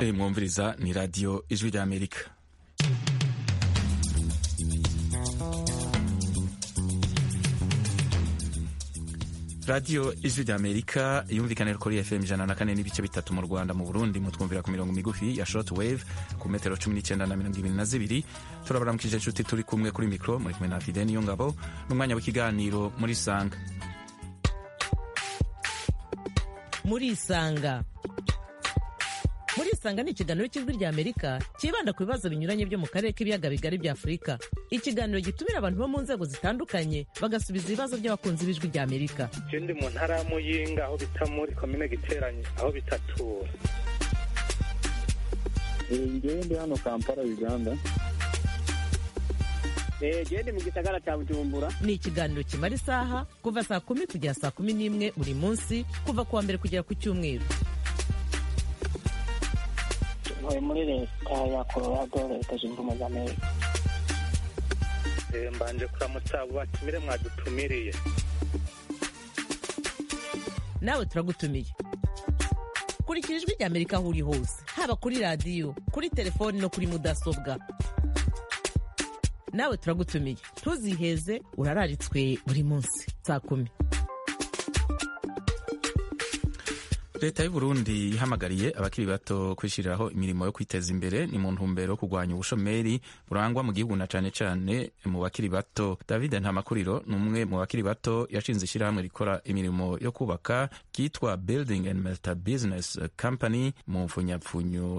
mwumviriza ni radiyo ijwi ry'amerika radiyo ijwi ry'amerika yumvikanira kuri fm ijana na kane n'ibice bitatu mu rwanda mu burundi mutwumvira ku mirongo migufi ya short wave ku metero cumi n'icyenda na mirongo ibiri na zibiri turabaramukije inshuti turi kumwe kuri mikoro muri kumwe na fide niyo ngabo n'umwanya w'ikiganiro muri sanga muri isanga muri isanga ni ikiganiro cy'ijwi rya amerika cyibanda ku bibazo binyuranye byo mu karere k'ibiyaga bigari bya afurika ikiganiro gitumira abantu bo mu nzego zitandukanye bagasubiza ibibazo by'abakunzi b'ijwi rya amerika je ndi mu ntara ya muyinga aho bita muri komine giteranye aho bitatura ngewe ndi hano kampala uganda gende mu gisagara cya bujumbura ni ikiganiro kimara isaha kuva saa kumi kugera saa kumi n'imwe buri munsi kuva ku wa mbere kugera ku cyumweru ntuye muri leta ya colorado leta zunze ubumwe za amerika Eh, mbanje kuramutsa abo batumire mwadutumiriye nawe turagutumiye kurikira ijwi rya amerika aho uri hose haba kuri radiyo kuri telefoni no kuri mudasobwa nawe turagutumiye ntuziheze urararitswe buri munsi saa kumi leta y'u burundi ihamagariye abakiri bato kwishyiriraho imirimo yo kwiteza imbere ni mu ntumbero yo kurwanya ubushomeri burangwa mu gihugu na cane cane mu bakiri bato david ntamakuriro ni umwe mu bakiri bato yashinze ishyirahamwe rikora imirimo yo kubaka ryitwa building and Multi business company mu mfunyapfunyo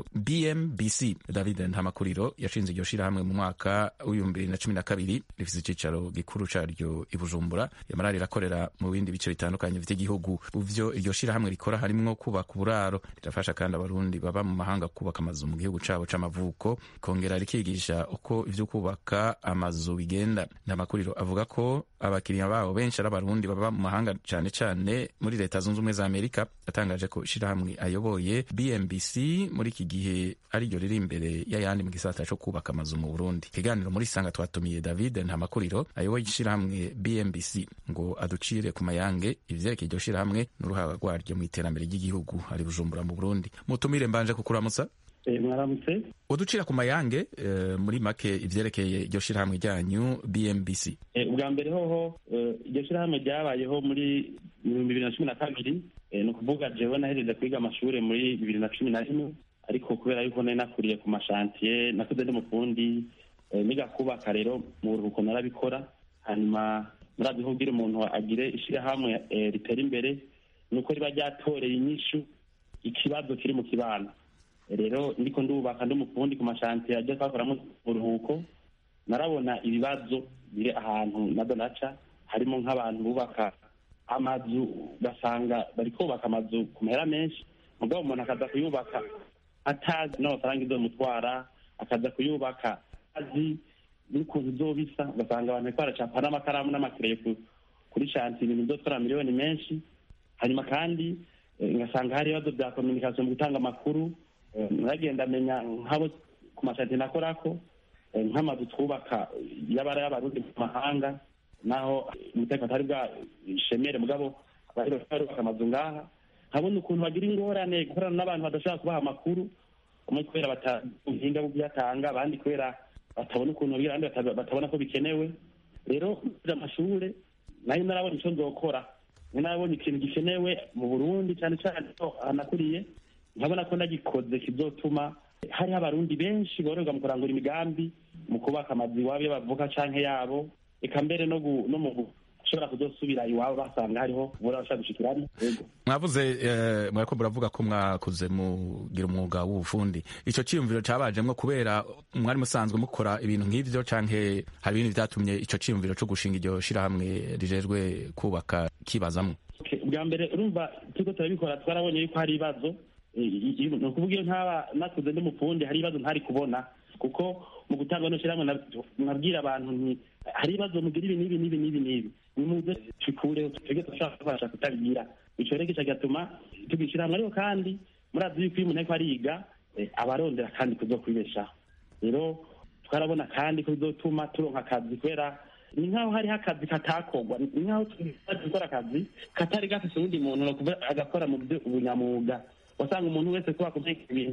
bmbc david ntamakuriro yashinze iryo shyirahamwe mu mwaka w'ibihumbi bibiri na cumi na kabiri rifise icicaro gikuru caryo i bujumbura yamara rirakorera mu bindi bice bitandukanye vy'igihugu mu vyo iryo shyirahamwe rikora harimwo kubaka uburaro rirafasha kandi abarundi baba mu mahanga kubaka amazu mu gihugu cabo c'amavuko kongera rikigisha uko ivyo kubaka amazu bigenda ntamakuriro avuga ko abakiriya babo benshi ari abarundi baba mu mahanga cane cane muri leta zunze ubumwe za amerika yatangaje ko ishirahamwe ayoboye bmbc muri iki gihe ariryo riri imbere y'ayandi mu gisata co kubaka amazu mu burundi ikiganiro muri sanga twatumiye david ntamakuriro ayoboye ishirahamwe bmbc ngo aducire ku mayange ivyerekeye iryo shirahamwe n'uruhara rwaryo mu iterambere ry'igihugu ari bujumbura mu burundi mutumire mbanje kukuramutsa Eh, mwaramutse uducira ku mayange eh, muri make ivyerekeye iryo shirahamwe ryanyu bmbc Eh, ubwa mbere hoho eh, iryo shyirahamwe ryabayeho muri ibihumbi bibiri na cumi na kabiri Eh, ni ukuvuga jewe nahejeje kwiga amashuri muri bibiri na cumi na rimwe ariko kubera yuko nari nakuriye ku mashantiye nakuze ndi mufundi eh, niga kubaka rero mu buruhuko narabikora hanyuma murazi ko kugira umuntu agire ishyirahamwe eh, ritera imbere ni uko riba ryatoreye inyishu ikibazo kiri mu kibano rero ndiko ndubaka ndi umufundi ku mashantiye ajya twakoramo uburuhuko narabona ibibazo biri ahantu nabyo naca harimo nk'abantu bubaka amazu ugasanga bari kubaka amazu ku mahera menshi mugabo umuntu akaza kuyubaka atazi n'amafaranga izomutwara akaza kuyubaka azi n'ukuntu izobisa ugasanga abantu bariko baracapa n'amakaramu n'amakereyo ku- kuri shantiye ibintu bizotwara miliyoni menshi hanyuma kandi eh, ngasanga hari ibibazo bya kominikasiyo mu gutanga amakuru Eh, naragenda amenya nk'abo ku mashantiye nakorako eh, nk'amazu twubaka y'abara y'abarundi mu mahanga naho umutekano atari bwa shemere mugabo bari barubaka amazu ngaha nkabona ukuntu bagira ingorane gukorana n'abantu badashobora kubaha amakuru umwe kubera batabuhinga bwo kuyatanga abandi kubera batabona ukuntu bagira abandi bata- batabona ko bikenewe rero muri amashure nayo narabona icyo nzokora nari narabonye ikintu gikenewe mu burundi cyane cyane ko ahanakuriye nkabona ko nagikoze kizotuma hariho abarundi benshi bororwa mu kurangura imigambi mu kubaka amazu iwabo iyo bavuka canke yabo eka mbere no gu- no mu gushobora kuzosubira iwabo basanga hariho ubura bashaka gushikiramo yego mwavuze eh, mwariko muravuga ko mwakuze mugira umwuga w'ubufundi ico ciyumviro cabajemwo kubera mwari musanzwe mukora ibintu nk'ivyo canke hari ibindi vyatumye ico ciyumviro co gushinga iryo shirahamwe rijejwe kubaka kibazamwo Okay, ubwa mbere urumva turiko turabikora twarabonye yuko hari ibibazo Eh, i- i- ni ukuvuga iyo ntaba nakuze ndi mufundi hari ibibazo ntari kubona kuko mu gutanga no shyirahamwe nab- nabwira abantu nti hari ibibazo mugira ibi n'ibi n'ibi n'ibi n'ibi nimuze tubikureho twebwe turashaka kubasha kutabigira ico rero gica gatuma tugishyira hamwe ariko kandi murazi yuko iyo umuntu ariko ariga eh, aba arondera kandi kuzokwibeshaho rero twarabona kandi ko bizotuma turonka akazi kubera ni nk'aho hariho akazi katakorwa ni nk'aho tumaze gukora akazi katari gafise uwundi muntu no kuvuga agakora mu byo ubunyamwuga wasanga umuntu wese kuba kumenya ibintu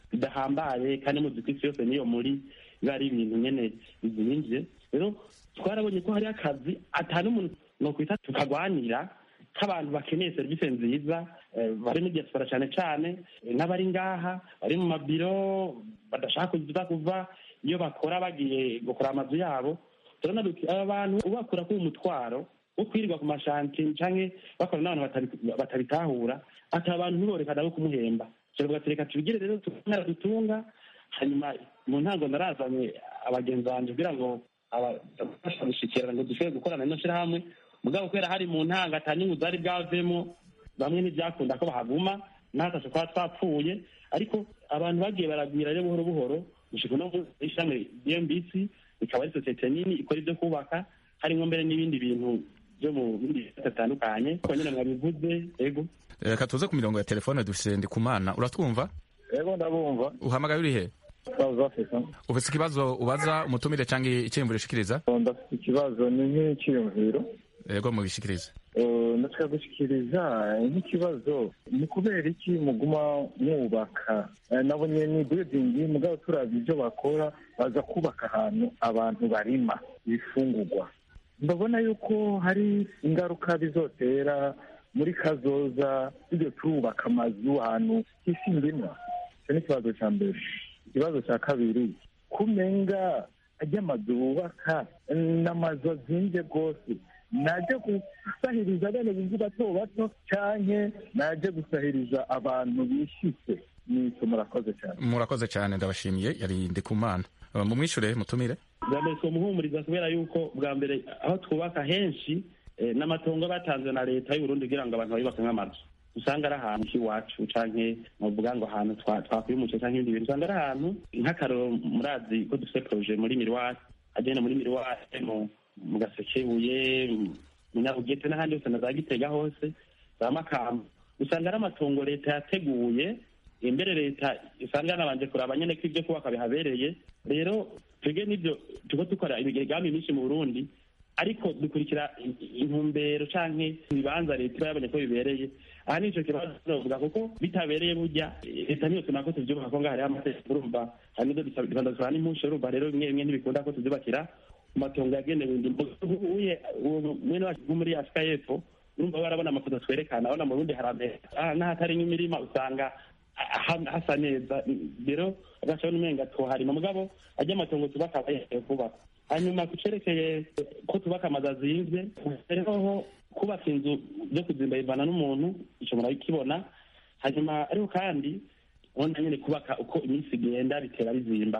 bidahambaye kandi muzi ko isi yose niyo muri biba ari ibintu nyene bizimvye rero twarabonye ko hariho akazi ata n'umuntu nokwita tukagwanira k'abantu bakeneye serivisi nziza eh, bari muri diaspora cyane cyane eh, n'abari ngaha bari mu mabiro badashaka kuza kuva iyo bakora bagiye gukora amazu yabo turabona duti aba bantu ubakura k'uwo mutwaro wo kwirirwa ku mashanti canke bakora n'abantu batabi- batabitahura ati abantu ntiborekana bo kumuhemba turavuga ati reka tubigire rero tukara dutunga hanyuma mu ntango narazanye abagenzi banje kugira ngo abafasha gushikirana ngo dushobore gukorana n'ino shirahamwe mugabo kubera hari mu ntango ata nyungu zari bwavemo bamwe ntibyakunda ko bahaguma natase kuba twapfuye ariko abantu bagiye baragwira rero buhoro buhoro gushika uno munsi ishami dmbc ikaba ari sosiyete nini ikora ibyo kubaka harimo mbere n'ibindi bintu byo mu bindi bisata bitandukanye ko nyine mwabivuze ego reka tuze ku mirongo ya telefone dufise ndikumana uratwumva Ego ndabumva uhamagaye urihe South Africa ufise ikibazo ubaza umutumire canke iciyumviro ushikiriza ndafite ikibazo ni nk'icyiyumviro yego mubishikirize Eh, natwe gushyikiriza nk'ikibazo ni kubera iki muguma mwubaka Eh, nabonye ni building mugabo turabye ibyo bakora baza kubaka ahantu abantu barima ibifungurwa ndabona yuko hari ingaruka bizotera muri kazoza tujye turubaka amazu ahantu h'isi ndimwa icyo ni ikibazo cya mbere ikibazo cya kabiri kumenga ajya amazu bubaka ni amazu azinze rwose najya gusahiriza bene bivu bato bato canke najya gusahiriza abantu bishitse nico murakoze cyane murakoze cyane ndabashimiye yari ndikumana Uh, mumwishure mutumire bwa mbere twomuhumuriza kubera yuko bwa mbere aho twubaka henshi eh, n'amatongo batanzwe na leta y'uburundi kugira ngo abantu bayubake nk'amazu usanga ari ahantu h'iwacu canke muvuga ngo ahantu twa- twakwiye umuceri canke ibindi bintu usanga ari ahantu nk'akaroro murazi ko dufite proje muri miruwari agenda muri miruwari mu mu gasekebuye mu nyabugete n'ahandi hose na za gitega hose za makamba usanga ari amatongo leta yateguye imbere leta usanga yanabanje kuraba nyene ko ibyo kubaka bihabereye rero twebwe n'ibyo tuko dukora imigambi myinshi mu burundi ariko dukurikira i- i- intumbero canke ibibanza leta iba yabonye ko bibereye aha nico kibazo tuzovuga kuko bitabereye burya eh, leta niyo tuna ko tuvyubaka ko ngaho hariho amategeko urumva hari n'ibyo dusaba n'impusha urumva rero bimwe bimwe ntibikunda ko tuvyubakira ku matongo yagenewe indimo uye uwo mwene wacu nko muri afurika y'epfo urumva barabona amafoto twerekana abona mu burundi haramera ah, n'ahatari nk'imirima usanga ha- hasa neza rero agacaho n'umenga tuharima mugabo ajya amatongo tubaka aba yemewe kubaka hanyuma ku cerekeye ko tubaka amazu azinvye rero kubaka inzu byo kuzimba bivana n'umuntu ico murakibona hanyuma ariko kandi ubona nyene kubaka uko iminsi igenda bitera bizimba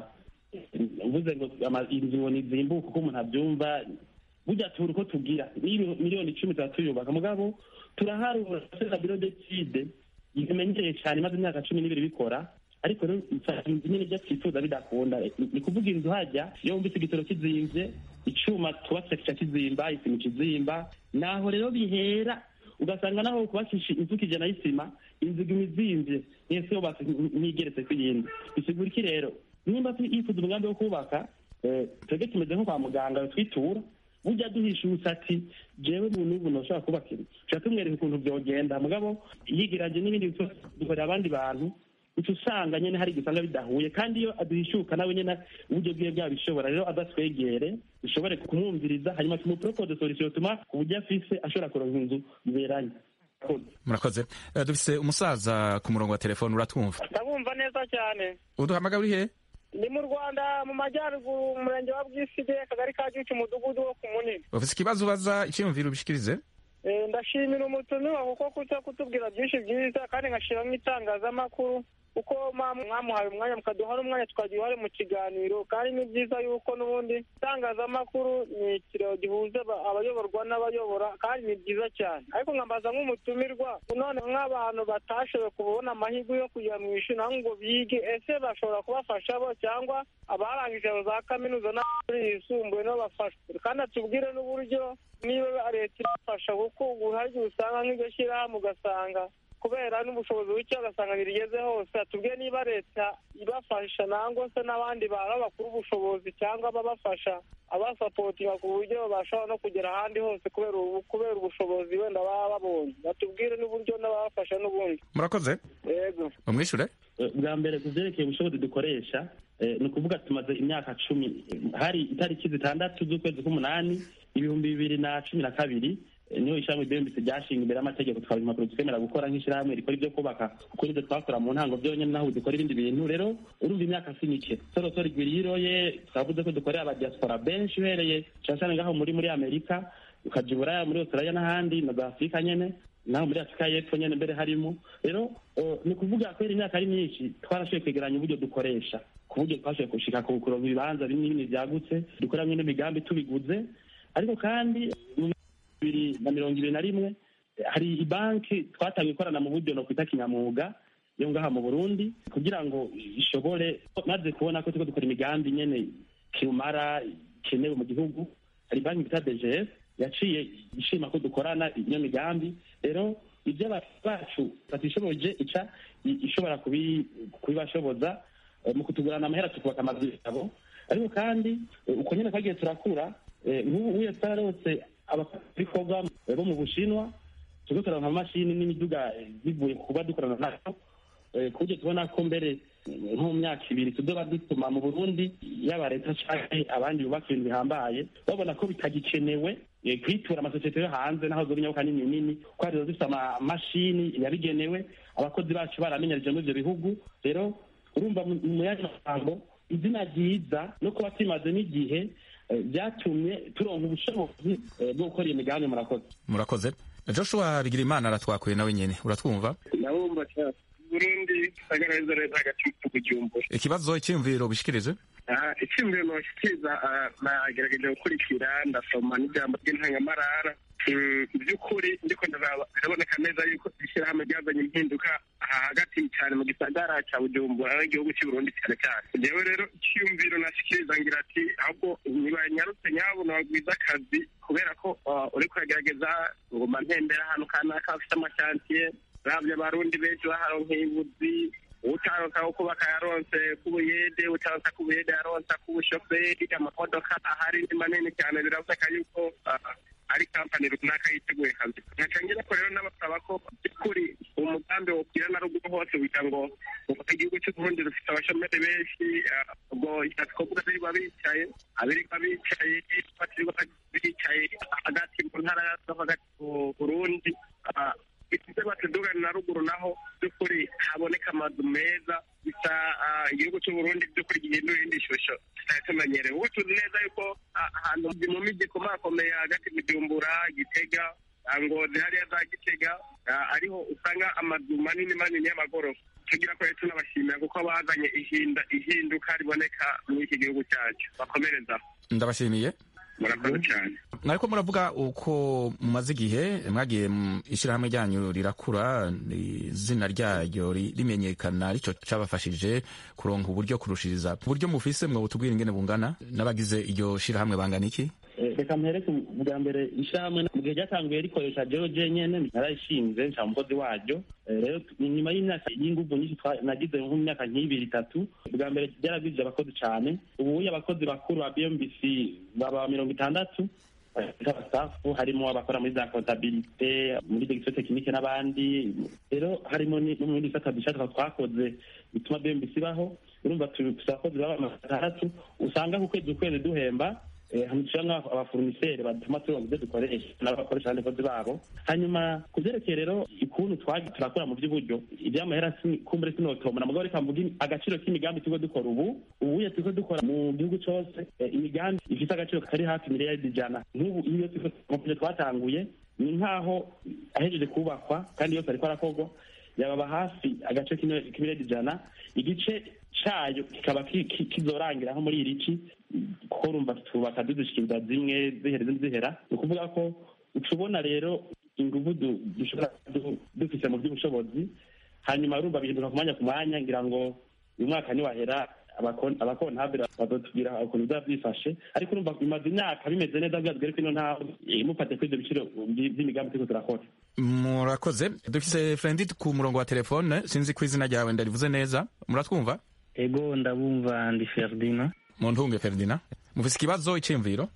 uvuze ngo ama- inzu ngo nizimbuke uko umuntu abyumva burya tubura uko tugira Mili- miliyoni icumi tuba tuyubaka mugabo turaharura na biro decide bimenyereye cyane maze imyaka cumi n'ibiri bikora ariko rero usanga inzu nyine ibyo twifuza bidakunda Ni- ni kuvuga inzu hajya iyo wumvise igitoro kizimvye icuma twubatse kica kizimba isima ikizimba naho rero bihera ugasanga naho kubakisha inzu kijana y'isima inzu iguma izimvye mwese yubatse ntigeretse ku yindi bisigura iki rero nimba tu- yifuza umugambi wo kubaka eh, twebwe tumeze nko kwa muganga twitura burya duhishutse ati jewe muntu ubu ntushobora kubaka inzu tuca tumwereka ukuntu vyogenda mugabo yigiranje n'ibindi byose dukorera abandi bantu uca usanga nyene hari igisanga bidahuye kandi iyo aduhishuka nawe nyene uburyo bwiwe bwabishobora rero adatwegere dushobore kumwumviriza hanyuma tumupropose solution tuma ku buryo afise ashobora kuronka inzu biberanye murakoze Eh, dufise umusaza ku murongo wa telefone uratwumva ndabumva neza cyane uduhamagaye uri he ndi mu rwanda mu majyaruguru umurenge wa bwisige akagari ka gicu umudugudu wo ku munini ufise ikibazo ubaza iciyumviro ubishikirize Eh, ndashimira umutumiwa kuko kuza kutubwira byinshi byiza kandi nkashiramo itangazamakuru kuko mwa- mwamuhaye umwanya mukaduha n'umwanya tukagira uruhare mu kiganiro kandi ni byiza yuko n'ubundi itangazamakuru ni ikiraro gihuza aba- abayoborwa n'abayobora kandi ni byiza cyane ariko nkambaza nk'umutumirwa none nk'abantu batashoboye kubona amahirwe yo kujya mu ishuri naho ngo bige ese bashobora kubafasha bo cyangwa abarangije za kaminuza n'amashuri yisumbuye nabo bafashwe kandi atubwire n'uburyo niba leta ibafasha kuko ubu hari igihe usanga nk'iryo shyirahamwe ugasanga kubera n'ubushobozi buke ugasanga ntirigeze hose atubwiye niba leta ibafasha nangwa se n'abandi bantu bakura ubushobozi cyangwa ababafasha abasapotinga ku buryo bashobora no kugera ahandi hose kubera ubu kubera ubushobozi wenda baba babonye batubwire n'uburyo n'ababafasha n'ubundi murakoze yego umwishure eh, bwa mbere ku vyerekeye ubushobozi dukoresha eh, ni ukuvuga tumaze imyaka cumi eh, hari itariki zitandatu z'ukwezi k'umunani ibihumbi bibiri na cumi na kabiri eh, niho ishirahamwe bmbc ryashinga imbere y'amategeko twaba impapuro twemera gukora nk'ishirahamwe rikora ibyo kubaka kuko nivyo twakora mu ntango vyonyene naho dukora ibindi bintu rero urumva imyaka si mike sorosoro igwiriroye twavuze ko dukorera abadiaspora benshi uhereye cane cane ngaho muri muri amerika ukaja i buraya muri australia n'ahandi na za afurika nyene naho muri afurika y'epfo nyene mbere harimo rero eh, ni ukuvuga kubera imyaka ari myinshi twarashoboye kwegeranya uburyo dukoresha ku buryo twashoboye gushika ku kuronka ibibanza binini binini vyagutse dukoramwo n'imigambi tubiguze ariko kandi mu bibiri na mirongo ibiri na rimwe eh, hari ibanki twatangiye ikorana mu buryo no kwita kinyamwuga yo ngaha mu burundi kugira ngo ishobore maze kubona ko turiko dukora imigambi nyene kirumara ikenewe mu gihugu hari banki bita dgs yaciye ishima ko dukorana iyo migambi rero ibyo abantu bacu batishoboje ica i- ishobora kubi- kubibashoboza eh, mu kutugurana amahera tukubaka amazu yabo ariko kandi eh, uko nyene twagiye turakura eh, nk'ubu uye twararose abakorwa bo mu bushinwa turiko turaronka amamashini n'imiduga eh, bivuye ku kuba dukorana nayo Eh, ku buryo tubona ko mbere eh, nko mu myaka ibiri tuzoba dutuma mu burundi yaba leta canke abandi bubaka ibintu bihambaye babona ko bitagikenewe eh, kwitura amasosiyete yo hanze naho zoba inyabuka nini nini ko hari zifite amamashini yabigenewe abakozi bacu baramenyerije muri ivyo bihugu rero urumva mu mu yandi magambo izina ryiza no kuba tumaze n'igihe eh, byatumye turonka ubushobozi eh, bwo gukora iyo migambi murakoze murakoze joshua bigirimana aratwakuye nawe nyene uratwumva ndabumva cyane burundi agaragaza neza hagati mu bujumbura ikibazo icyiyumviro bishikirije aha icyumviro nashikiriza ah, nagerageje gukurikira ndasoma n'ijambo ry'intangamarara Mm, by'ukuri ndiko ndaraba biraboneka neza yuko ishyirahamwe ryazanye impinduka aha hagati cyane mu gisagara cya bujumbura aho igihugu cy'i burundi cyane cyane jewe rero icyumviro nashikiriza ngira ati ahubwo ntibanyarutse nyabo nabagwiza akazi kubera ko ah, uriko uragerageza nguma ntembera ahantu kanaka hafite amashantiye ravye abarundi benshi baharonkeye ibuzi utaronka ko kubaka yaronse k'ubuyede utaronka k'ubuyede yaronse k'ubushoferi amamodoka ahari ni manini cyane biraboneka yuko ah, ari kampani runaka yiteguye kazi nkaca ngira ko rero n'abasaba ko by'ukuri umugambi wobwira na ruguru hose kugira ngo uvuga igihugu cy'uburundi rufite abashomeri benshi ah, ubwo twavuga birirwa bicaye abirirwa bicaye batirirwa bicaye hagati mu ntara zo hagati mu burundi ah, ituze batudugana na ruguru naho by'ukuri haboneka amazu meza bisa ah, igihugu cy'uburundi by'ukuri gihindura indi shusho tutari tumenyereye ubu tuzi neza yuko ah, ahantu mu miji ikomakomeye hagati bujumbura gitega ah, ngozi hariya za gitega ah, ariho usanga amazu manini manini y'amagorofa tugira ko rero tunabashimira kuko bazanye ihinda ihinduka riboneka muri iki gihugu cyacu bakomereza ndabashimiye murakoze cyane mwariko muravuga uko mumaze igihe mwagiye mu ishyirahamwe ryanyu rirakura izina ryaryo ri- rimenyekana arico cabafashije kuronka uburyo kurushiriza uburyo mufise mwe butubwira ingene bungana n'abagize iryo shirahamwe bangana iki Eh, reka mpereke bwa mbere ishyirahamwe mu gihe ryatanguye rikoresha jewe jenyene narayishinze nca umukozi waryo Eh, rero inyuma y'imyaka y'inguvu nyinshi twa- nagize nko mu myaka nk'ibiri itatu bwa mbere ryaragwije abakozi cane ubuye abakozi bakuru ba bmbc baba mirongo itandatu abastafu harimo abakora muri za kontabilite muri degisiyo tekinike n'abandi rero harimo ni- no mu bindi bisata bishaka twakoze bituma bmbc ibaho urumva tu- tufise abakozi baba amajana atandatu usanga ku kwezi ukwezi duhemba hanyuma abaforumiseri batuma turonka ibyo dukoresha n'abakoresha abandi bakozi babo hanyuma ku byerekeye rero ukuntu twagiye turakora mu by'uburyo iby'amahera si- kumbure sinotomora mugabo reka mvuge agaciro k'imigambi turiko dukora ubu ubuye turiko dukora mu gihugu cose eh, imigambi ifite agaciro kari hafi miliyaridi ijana nk'ubu iyo turiko mu byo twatanguye ni nk'aho ahejeje kubakwa kandi yose ariko arakorwa yababa hafi agace k'imiliyaridi k'imiliyaridi ijana igice cayo kikaba ki- ki- kizorangira nko muri iri ci kuko urumva twubaka dudushikiriza zimwe zihera izindi zihera ni ukuvuga ko uca ubona rero inguvu du- dushobora du- dufise mu by'ubushobozi hanyuma urumva bihinduka ku mwanya ku mwanya ngira ngo uyu mwaka niwahera abakon- abakontabire bazotubwira ukuntu bizaba byifashe ariko urumva bimaze imyaka bimeze neza bwa twereke ino ntaho mufate kuri ibyo biciro by- by'imigambi turiko turakora murakoze dufise frendi ku murongo wa telefone sinzi ko izina ryawe ndarivuze neza muratwumva ego ndabumva ndi ferdina mu ntunge ferdina mufise ikibazo iciyumviro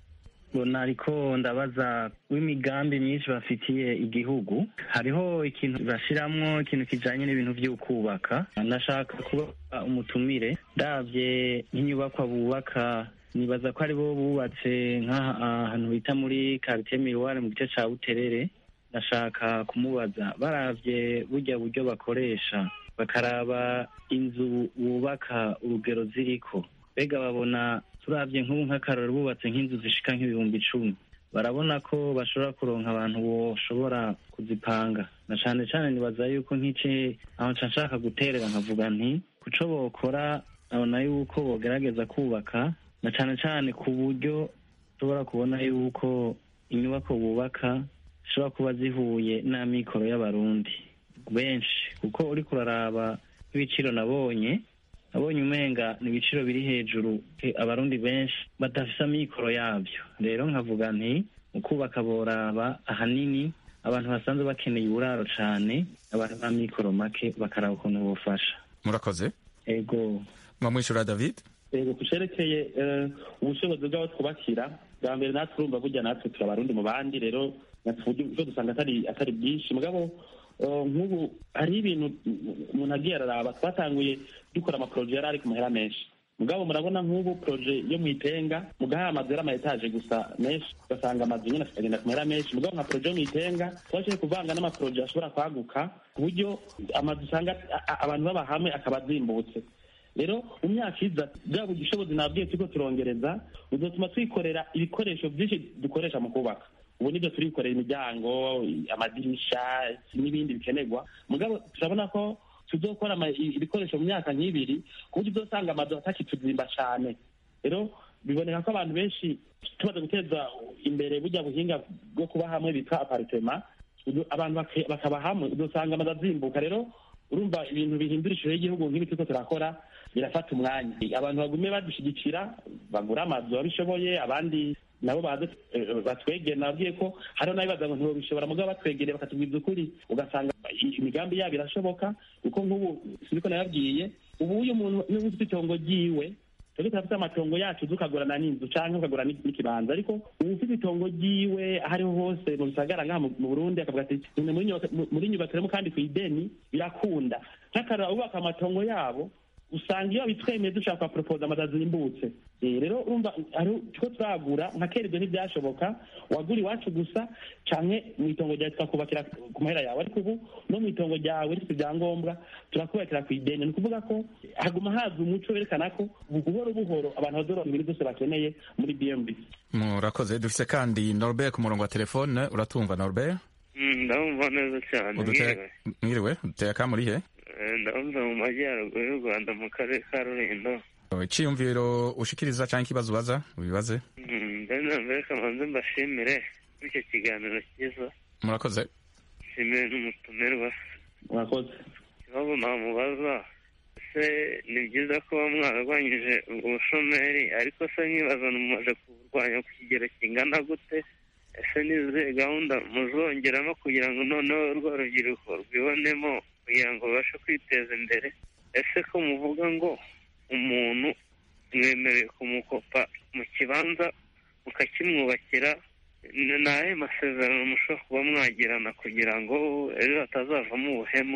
mbona ariko ndabaza w'imigambi myinshi bafitiye igihugu hariho ikintu bashiramwo ikintu kijanye n'ibintu vy'ukubaka ndashaka kuba umutumire ndavye nk'inyubakwa bubaka nibaza ko aribo bubatse nk'ahantu bita muri karitiye miruware mu gice ca buterere ndashaka kumubaza baravye burya buryo bakoresha bakaraba inzu bubaka urugero ziriko mbega babona turavye nk'ubu nk'akarori bubatse nk'inzu zishika nk'ibihumbi icumi barabona ko bashobora kuronka abantu boshobora kuzipanga na cane cane nibaza yuko nk'ice aho nca nshaka guterera nkavuga nti kuco bokora abona yuko bogerageza kubaka na cane cane ku buryo ushobora kubona yuko inyubako bubaka zishobora kuba zihuye n'amikoro y'abarundi benshi kuko uriko uraraba nk'ibiciro nabonye nabonye umenga ni ibiciro biri hejuru abarundi benshi badafise amikoro yabyo rero nkavuga nti mu kubaka boraba ahanini abantu basanzwe bakeneye uburaro cane abantu b'amikoro make bakaraba ukuntu bofasha murakoze ego mwamwishura david ego kucerekeye ubushobozi bw'abo twubakira bwa mbere natwe urumva burya natwe turi abarundi mu bandi rero ivyo dusanga atari atari byinshi mugabo nk'ubu hariho ibintu umuntu agiye araraba twatanguye dukora amaporoje yari ari ku mahera menshi mugabo murabona nk'ubu poroje yo mu itenga mugaha amazu yari ama etaje gusa menshi ugasanga amazu nyine akagenda ku mahera menshi mugabo nka poroje yo mu itenga twashoboye kuvanga n'amaporoje ashobora kwaguka ku buryo amazu usanga abantu baba hamwe akaba azimbutse rero mu myaka iza bwa bushobozi nabwiye turiko turongereza buzotuma twikorera ibikoresho byinshi dukoresha mu kubaka ubu nibyo turikorera imiryango amadirisha n'ibindi bikenerwa mugabo turabona ko tuzokora ibikoresho mu myaka nk'ibiri ku buryo uzosanga amazu atakituzimba cane rero biboneka ko abantu benshi tumaze guteza imbere burya buhinga bwo kuba hamwe bitwa aparitema abantu bakaba hamwe uzosanga amazu azimbuka rero urumva ibintu bihindura ishusho y'igihugu nk'ibi turiko turakora birafata umwanya abantu bagume badushyigikira bagura amazu babishoboye abandi nabo baze batwegere nababwiye ko hariho n'abibaza ngo ntibabishobora mugabo batwegereye bakatubwiza ukuri ugasanga imigambi yabo irashoboka kuko nk'ubu siniko nababwiye ubu uyu muntu niba ufite itongo ryiwe twebwe turafite amatongo yacu tukagurana n'inzu canke ukagura n'ikibanza ariko ubu ufite itongo ryiwe aho ariho hose mu bisagara ngaha mu burundi akavuga ati muri nyubatsiremo kandi ku ideni birakunda nk'akarora bubaka amatongo yabo usanga iyo bitwemeye dushaka propose amazu azimbutse rero urumva turiko turagura nka kera ibyo ntibyashoboka wagura iwacu gusa canke mu itongo ryawe tukakubakira ku mahera yawe ariko ubu no mu itongo ryawe rifite ibyangombwa turakubakira ku ideni ni ukuvuga ko haguma haza umuco werekana ko buhoro buhoro abantu bazoronka ibintu byose bakeneye muri bmb murakoze dufise kandi norbert ku murongo wa telefone uratumva norbert ndabumva neza cyane mwiriwe uteye akamurihe ndabumva mu majyaruguru y'u rwanda mu karere ka rulindo iciyumviro ushikiriza cyangwa ikibazo ubaza ubibaze mbere mbere kamanze mbashimire kuri icyo kiganiro cyiza murakoze nshimire n'umutumirwa murakoze ikibazo namubaza ese ni byiza kuba mwararwanyije ubushomeri ariko se nkibaza mumaze kuburwanya ku kigero kingana gute ese n'izihe gahunda muzongeramo kugira ngo noneho urwo rubyiruko rwibonemo kugira ngo babashe kwiteza imbere ese ko muvuga ngo umuntu mwemerewe kumukopa mu kibanza mukakimwubakira ni ayahe masezerano mushobora kuba mwagirana kugira ngo ejo hatazavamo ubuhemu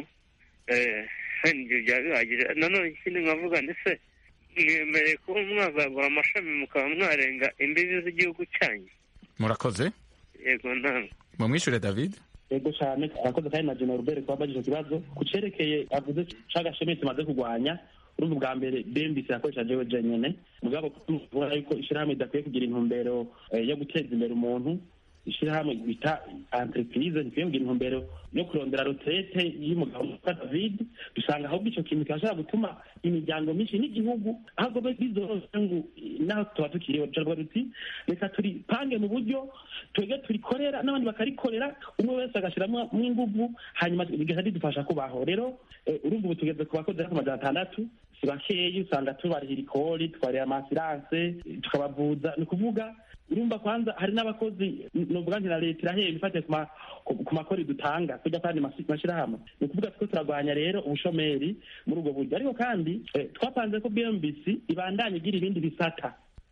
ibyo byaba bihagije nanone ikindi nkavuga ndetse mwemereye kuba mwazagura amashami mukaba mwarenga imbibi z'igihugu cyanyu murakoze yego ntabwo mumwishure david yego cyane arakoze kandi na general robert kuba bagije ikibazo ku cerekeye avuze c'agashemi tumaze kurwanya urumva bwa mbere bmbc yakoresha jewe jenyene mugabo kubona yuko ishirahamwe idakwiye kugira intumbero yo guteza imbere umuntu ishirahamwe bita entreprise ntikwiye kugira intumbero yo kurondera retraite y'umugabo witwa david dusanga ahubwo ico kintu kirashobora gutuma imiryango myinshi n'igihugu ahubwo bizoroshye ngo naho tuba tukiriho turavuga tuti reka turipange mu buryo twebwe turikorera n'abandi bakarikorera umwe wese agashyiramo inguvu hanyuma bigahita bidufasha kubaho rero urumva ubu tugeze ku bakozi ku majana atandatu si bakeyi usanga tubarihira ikori tubarira amasiranse tukabavuza ni ukuvuga urumva kwanza hari n'abakozi nuvuga nti na leta irahera ifatiye ku makori dutanga kujya kandi mashyirahamwe ni ukuvuga two turarwanya rero ubushomeri muri ubwo buryo ariko kandi twapanze ko bmbc ibandanya igira ibindi bisata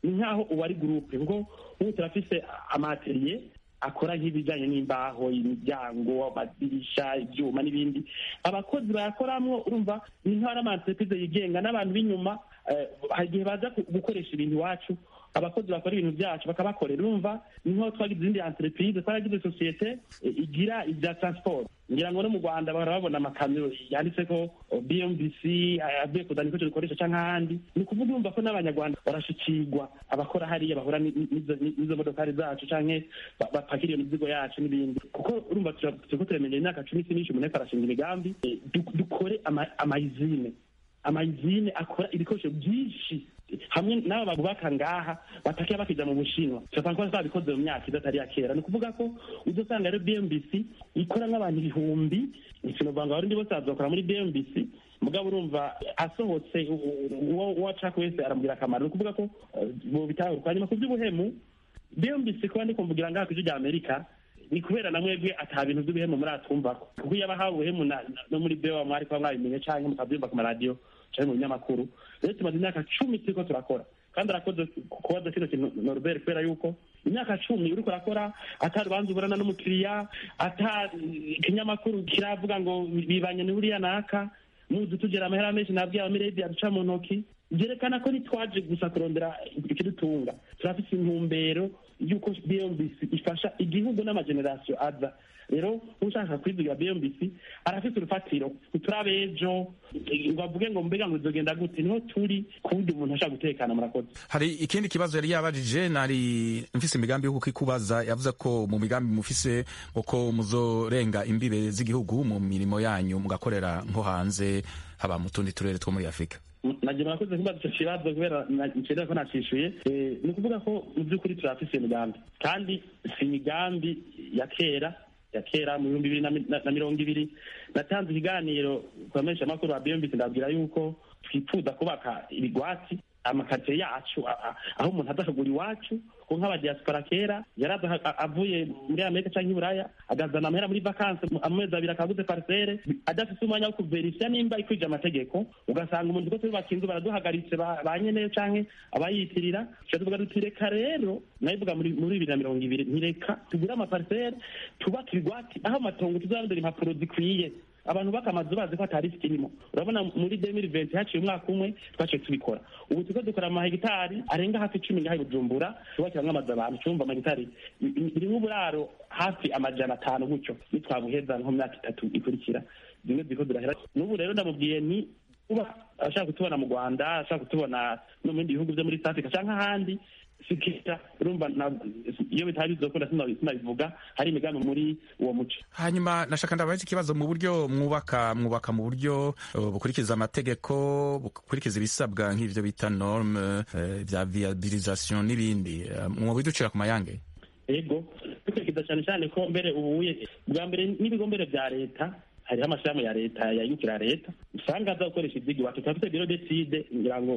ni nk'aho ubu ari gurupe kuko ubu turafise amateriye akora nk'ibijyanye n'imbaho imiryango amadirisha ibyuma n'ibindi abakozi bayakoramo urumva ni nk'aho ari amantereprize yigenga n'abantu b'inyuma hari igihe baza gukoresha ibintu iwacu abakozi bakora ibintu byacu bakabakorera urumva ni nk'aho twagize izindi entreprise twaragize sosiyete igira ibya transport ngira ngo no mu rwanda bahora babona amakamyo yanditseko bmbc avuye kuzana ibikoresho dukoresha cyangwa ahandi ni ukuvuga urumva ko n'abanyarwanda barashikirwa abakora hariya bahura n'izo modokari zacu canke bapakira iyo mizigo yacu n'ibindi kuko urumva turiko turamenye imyaka cumi si myinshi umuntu ariko arashinga imigambi dukore amayizine amayizine akora ibikoresho byinshi hamwe n'aba babubaka ngaha batakiya bakija mu bushinwa turasanga ko babikoze mu myaka idatari ya kera ni ukuvuga ko uzosanga rero bmbc ikora nk'abantu ibihumbi ikintu ngo abarundi bose bazokora muri bmbc mugabo urumva asohotse uwo ashaka wese aramubwira akamaro ni ukuvuga ko bitahuka hanyuma ku by'ubuhemu bmbc kuba ndi kumvugira ngaha ku ijwi rya amerika ni kubera na mwebwe ata bintu by'ubuhemu muratumvako kuko iyo abahawe ubuhemu no muri bewa mwari kuba mwabimenye canke mukabyumva ku maradiyo canke mu binyamakuru rero tumaze imyaka cumi turiko turakora kandi arakoze kubaza kino kintu norbert kubera yuko imyaka cumi uriko urakora ata rubanza uburana n'umukiriya ata ikinyamakuru kiravuga ngo bibanye n'uriya naka muzi tugera amahera menshi nabwiye abamiredi aduca mu ntoki byerekana ko ntitwaje gusa kurondera ikidutunga turafite intumbero y'uko bmbc ifasha igihugu n'amagenerasiyo aza rero ushaka kwizigira bmbc arafite urufatiro ntiturabe ejo ngo avuge ngo mbega ngo bizogenda gute niho turi ku buryo umuntu ashaka gutekana murakoze hari ikindi kibazo yari yabajije nari mfise imigambi yo kukikubaza yavuze ko mu migambi mufise uko muzorenga imbibe z'igihugu mu mirimo yanyu mugakorera nko hanze haba mu tundi turere two muri afurika nagira murakoze kubaza icyo kibazo kubera ncerera ko nacishuye ni ukuvuga ko mu by'ukuri turafise imigambi kandi si imigambi ya kera ya kera mu bihumbi bibiri na mirongo ibiri natanze ikiganiro ku bamenyesha amakuru ba bmbc ndabwira yuko twifuza kubaka ibigwati amakaritsiye yacu aho umuntu aza akagura iwacu ko nk'abadiaspora kera yaraza avuye muri amerika cyangwa i buraya agazana amahera muri vakanse amezi abiri akaguze parisere adafite umwanya wo kuverisiya nimba ikwije amategeko ugasanga umuntu ko tubaka inzu baraduhagaritse ba nyeneyo canke abayitirira tuca tuvuga duti reka rero nabivuga muri bibiri na mirongo ibiri ntireka tugure amaparisere tubake ibigwati aho amatongo tuzarondera impapuro zikwiye abantu bakamazu bazi ko atari kirimo urabona muri demiri venti haciye umwaka umwe twaciye tubikora ubu turiko dukora amahegitari arenga hafi icumi ngaha i bujumbura tubakiramwo amazu abantu cumva amahegitari birimwo uburaro hafi amajana atanu gutyo nitwabuheza nko myaka itatu ikurikira zimwe ziriko zirahera n'ubu rero ndamubwiye ni kuba ashaka kutubona mu rwanda ashaka kutubona no mu bindi bihugu vyo muri south africa canke ahandi sikira urumva iyo bitari bizokunda sinabivuga hari imigambi muri uwo muco hanyuma nashaka ndabaza ikibazo mu buryo mwubaka mwubaka mu buryo uh, bukurikiza amategeko bukurikiza ibisabwa nk'ivyo bita norme vya uh, viabilisation n'ibindi uh, mwobiducira ku mayange ego dukurikiza cyane cyane ko mbere ubuye bwa mbere n'ibigo mbere vya leta hariho amashirahamwe ya leta yayukira leta usanga aza gukoresha ivyigi wacu turafite biro decide ngira ngo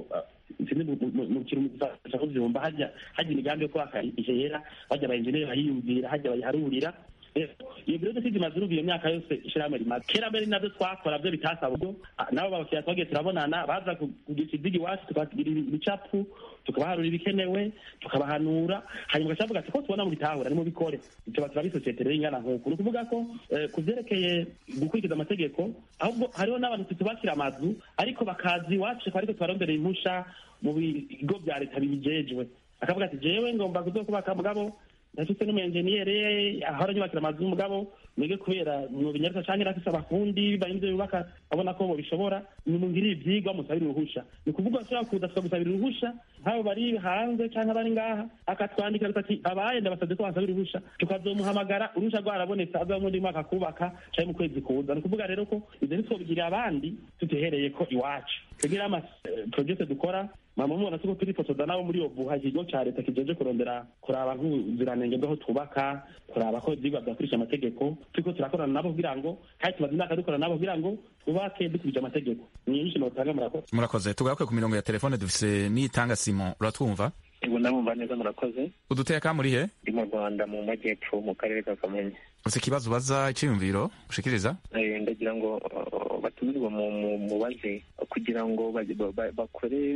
mu kintu mufasha kuvyumva hajya hajya imigambi yo kubaka ihera hajya abaenjeneri bayiyumvira hajya bayiharurira iyo biro decide imaze urumva iyo myaka yose ishirahamwe rimaze kera mbere navyo twakora vyo bitasaba ubwo nabo babakiriya twagiye turabonana baza kugisha ivyigi iwacu tukagira ibicapu tukabaharura ibikenewe tukabahanura hanyuma ugacavuga ati ko tubona mubitahura nimubikore tuba turaba isosiyete rero ingana nk'uku ni ukuvuga ko ku vyerekeye gukurikiza amategeko ahubwo hariho n'abantu tutubakira amazu ariko bakaza iwacu ariko tubarondera impusha mu bigo vya leta bibijejwe akavuga ati jewe ngomba kuzokubaka mugabo ndafise n'umuenjeniyere ahora nyubakira amazu y'umugabo mwege kubera mubinyarika canke nafise abafundi bivanye n'ivyo bubaka abona ko bobishobora nimungirire ivyigwa musabire uruhusha ni ukuvuga ashobora kuza tukagusabira uruhusha nk'abo bari hanze canke abari ngaha akatwandikira ati abaye ndabasabye ko bansabira uruhusha tukazomuhamagara uruhusha rwarabonetse aza muri mwaka kubaka canke mu kwezi kuza ni ukuvuga rero ko ivyo ntitwobigirira abandi tutehereye ko iwacu tugira ama project dukora mama mubona tuko turifotoza nabo muri obuha ikigo ca leta kijeje kurondera kuraba nk'ubuziranenge bw'aho twubaka kuraba ko ivyigwa vyakurisha amategeko turiko turakorana nabo kugira ngo kandi tumaze imyaka dukorana nabo kugira ngo twubake dukurije amategeko ni nyinshi notanga murakoze murakoze tugaruke ku mirongo ya telefone dufise nitanga simon uratwumva ubu ndamumva neza murakoze uduteka muri he ndi mu rwanda mu majyepfo mu karere ka kamonyi ufise ikibazo ubaza iciyumviro ushikiriza ndagira ngo batumirwa mu mubaze kugira ngo bakore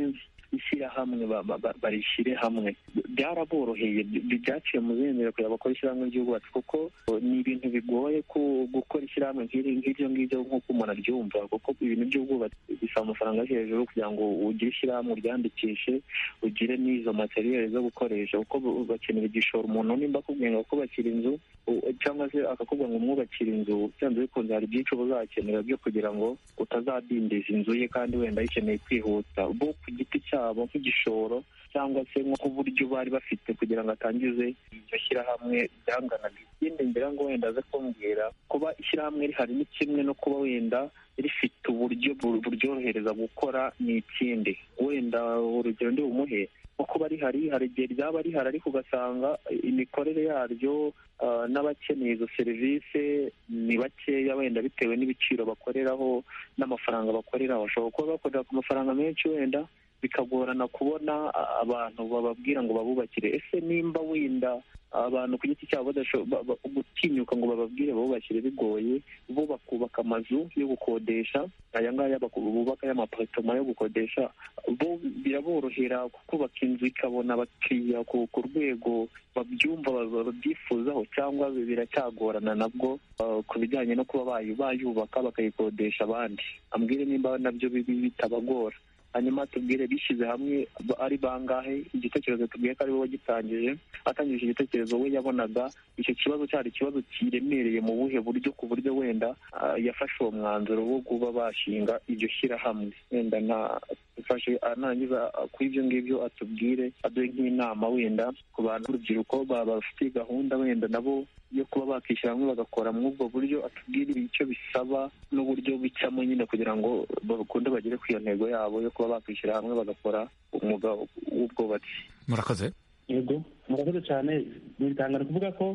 ishyirahamwe barishyire hamwe byaraboroheye byaciye mu zindiro kugira bakora ishyirahamwe ry'ubwubatsi kuko ni ibintu bigoye gukora ishyirahamwe nk'iryo ngiryo nk'uko umuntu aryumva kuko ibintu by'ubwubatsi bisaba amafaranga yo hejuru kugira ngo ugire ishyirahamwe uryandikishe ugire n'izo materiyeri zo gukoresha kuko bakenera igishoro umuntu nimba akubwiye ngo kubakira inzu cyangwa se akakubwira ngo umwubakire inzu byanze bikunze hari byinshi uba uzakenera byo kugira ngo utazadindiza inzu ye kandi wenda ayikeneye kwihuta bo ku giti cyabo nk'igishoro cyangwa se nk'uburyo bari bafite kugira ngo atangize iryo shyirahamwe byanganaga ikindi ngira ngo wenda aze kumbwira kuba ishyirahamwe rihari ni kimwe no kuba wenda rifite uburyo buryorohereza gukora ni ikindi wenda urugero ndi bumuhe nko kuba rihari hari igihe ryaba rihari ariko ugasanga imikorere yaryo n'abakeneye izo serivisi ni bakeya wenda bitewe n'ibiciro bakoreraho n'amafaranga bakoreraho bashobora kuba bakorera ku mafaranga menshi wenda bikagorana kubona abantu bababwira ngo babubakire ese nimba wenda abantu ku giti cyabo gutinyuka ngo bababwire babubakire bigoye bo bakubaka amazu yo gukodesha aya ngaya bubaka y'amaparitoma yo gukodesha bo biraborohera kubaka inzu ikabona abakiriya ku rwego babyumva babyifuzaho cyangwa biracyagorana nabwo ku bijyanye no kuba bayubaka bakayikodesha abandi ambwire nimba nabyo bitabagora hanyuma tubwire bishyize hamwe ari bangahe igitekerezo tubwiye ko ari wowe wagitangije atangije igitekerezo we yabonaga icyo kibazo cyari ikibazo kiremereye mu buhe buryo ku buryo wenda yafashe uwo mwanzuro wo kuba bashinga iryo shyirahamwe wenda dufashe arangiza kuri ibyo ngibyo atubwire aduhe nk'inama wenda ku bantu b'urubyiruko bafite gahunda wenda nabo yo kuba bakishyira hamwe bagakora muri ubwo buryo atubwire icyo bisaba n'uburyo bicamo nyine kugira ngo bakunde bagere ku iyo ntego yabo yo kuba bakwishyira hamwe bagakora umwuga w'ubwubatsi murakoze yego murakoze cyane bitangana kuvuga ko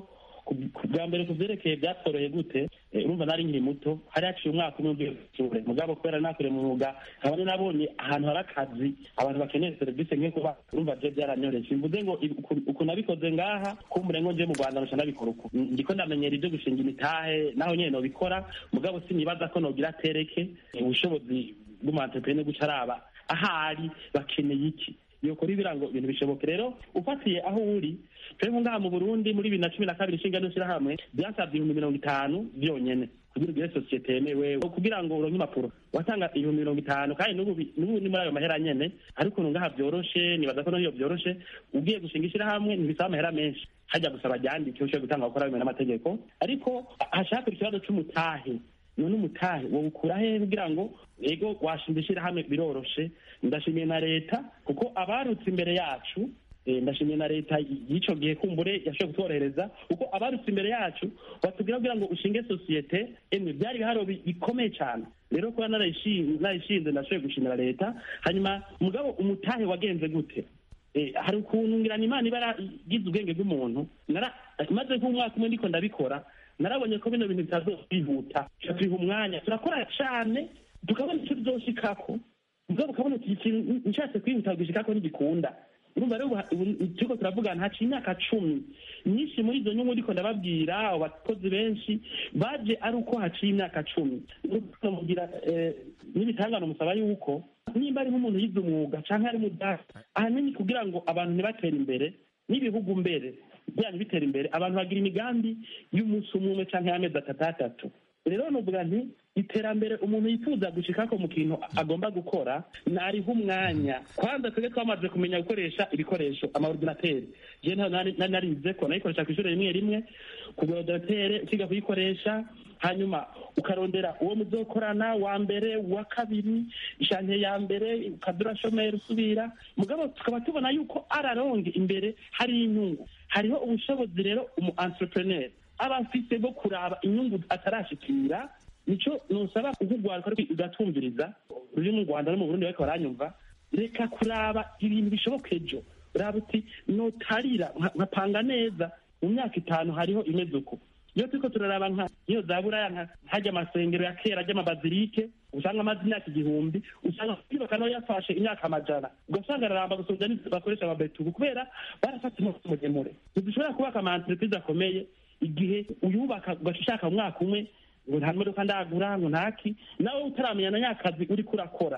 bwa mbere ku byerekeye byatworoheye gute urumva nari nkiri muto hari haciye umwaka umwe ugiye gusura mugabo kubera nakore mu mwuga nkaba nabonye ahantu hari akazi abantu bakeneye serivisi nk'iyo kuba urumva byo byaranyoreje mvuze ngo uku nabikoze ngaha kumbure ngo nje mu rwanda nca nabikora uku ndiko ndamenyera ibyo gushinga imitahe naho nyene nobikora mugabo sinibaza ko nogira atereke ubushobozi bw'umu guca araba ahari bakeneye iki yokora ibirango ibintu bishoboke rero ufatiye aho uri twebwe ngaha mu burundi muri bibiri na cumi na kabiri inshinga n'ishyirahamwe byasabye ibihumbi mirongo itanu byonyene kugira ugire sosiyete yemewe kugira ngo uronke impapuro watanga ibihumbi mirongo itanu kandi n'ubu ni muri ayo mahera nyene ariko ukuntu ngaha byoroshe nibaza ko n'iyo byoroshe ugiye gushinga ishyirahamwe ntibisaba amahera menshi hajya gusaba ryandike ushobora gutanga gukora bimwe n'amategeko ariko hashaka ikibazo c'umutahe none umutahe wawukura he kugira ngo ego washinga ishyirahamwe biroroshe ndashimiye na leta kuko abarutse imbere yacu ndashimiye na leta y'icyo gihe kumbure yashoboye kutworohereza kuko abarutse imbere yacu batubwira kugira ngo ushinge sosiyete emwe byari ibiharo bikomeye cyane rero kuba narayishinze ndashoboye gushimira leta hanyuma mugabo umutahe wagenze gute hari ukuntu ngira imana iba yaragize ubwenge bw'umuntu maze nk'umwaka umwe ndiko ndabikora narabonye ko bino bintu bitazokwihuta tubiha umwanya turakora cyane tukabona icyo tuzoshikako mugabo ukabona ikintu nshatse kwihuta gushikako ntigikunda urumva rero turiko turavugana haciye imyaka cumi nyinshi muri izo nyungu ndiko ndababwira abo bakozi benshi baje ari uko haciye imyaka cumi mugira n'ibitangano musaba yuko nimba ari nk'umuntu yize umwuga canke ari mudasa ahanini kugira ngo abantu ntibatere imbere n'ibihugu mbere byanyu bitera imbere abantu bagira imigambi y'umunsi umwe umwe canke y'amezi atatu atatu rero nuvuga nti iterambere umuntu yifuza gushikako mu kintu agomba gukora nariho umwanya kwanza twebwe twamaze kumenya gukoresha ibikoresho amaordinateri je narize ko nayikoresha kw'ishure rimwe rimwe kugura ordinatere ukiga kuyikoresha hanyuma ukarondera uwo muzokorana wa mbere wa kabiri ishante ya mbere ukadura shomeri usubira mugabo tukaba tubona yuko araronge imbere hari inyungu hariho ubushobozi rero umu entrepreneur aba afise bwo kuraba inyungu atarashikira nico nusaba ukugwaruka ugatumviriza ruri mu rwanda no mu burundi bariko baranyumva reka kuraba ibintu bishoboka ejo raba uti notarira nkapanga neza mu myaka itanu hariho imeze uko iyo turiko turaraba nka iyo za buraya hajya amasengero ya kera ry'amabazilike usanga amaze imyaka igihumbi usanga kwibaka nayo yafashe imyaka amajana ugasanga araramba gusumvya bakoresha amabetubu kubera barafata umunsi muremure ntidushobora kubaka ama entreprise akomeye igihe uyubaka ugaca ushaka umwaka umwe ngo nta modoka ndagura ngo ntaki nawe utaramenya na nyakazi uriko urakora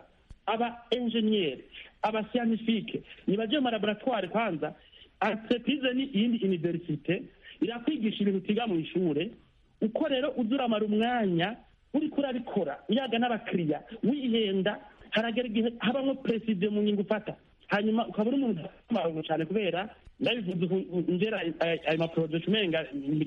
aba enjeniyeri aba siyanifike nibaje mu malaboratware kwanza entreprise ni iyindi universite irakwigisha ibintu utiga mu ishure uko rero uza uramara umwanya uriko urabikora uyaga n'abakiriya wihenda haragera igihe habamwo preside mu nyungu ufata hanyuma ukaba uri umuntu udafite cyane kubera ndabivuze uku ngera ayo maporojekiti umenga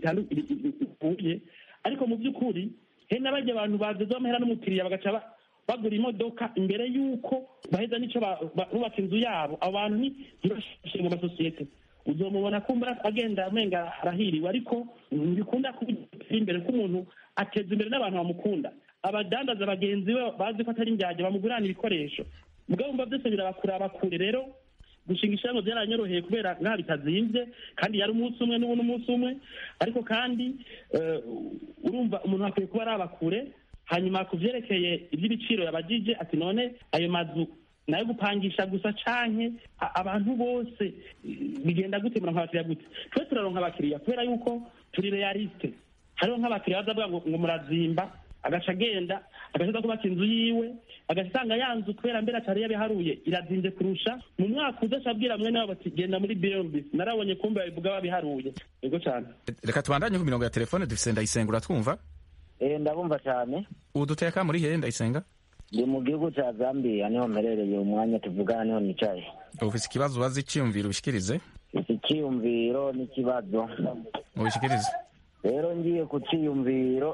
bitandukanye ariko mu by'ukuri he n'abajya abantu badoze amahera n'umukiriya bagaca ba- bagura imodoka imbere y'uko baheza n'icyo ba- ba- bubaka inzu yabo abo bantu ni ntibashinga amasosiyete uzomubona kumbura agenda amenga arahiriwe ariko ntibikunda kuba imbere k'umuntu ateza imbere n'abantu bamukunda abadandaza bagenzi be bazi ko atari indyarya bamugurana ibikoresho mugabo mba byose birabakuraba kure rero gushinga ishyirahamwe byaranyoroheye kubera nkaho bitazimvye kandi yari umunsi umwe n'ubu n'umunsi umwe ariko kandi eh, urumva umuntu akwiye kuba araba kure hanyuma ku vyerekeye ivy'ibiciro yabajije ati none ayo mazu nayo gupangisha gusa canke a- abantu bose eh, bigenda gute muronka abakiriya gute twe turaronka abakiriya kubera yuko turi realiste hariho nk'abakiriya baza bavuga ngo ngo murazimba agaca agenda agahita kubaka inzu yiwe agasanga ya nzu kubera mbere atari yabiharuye irazinze kurusha mu mwaka uza acabwira mwene wabo ati genda muri bnb narabonye kumbe babivuga babiharuye yego cyane reka tubandanye ku mirongo ya telefone dufise ndayisenga uratwumva Eh, ndabumva cyane ubu duteka muri hehe ndayisenga ndi mu gihugu cya zambia niho mperereye umwanya tuvugana niho nicaye ufise ikibazo ubaza iciyumviro ubishikirize iki cyiyumviro n'ikibazo ubishikirize rero ngiye ku cyiyumviro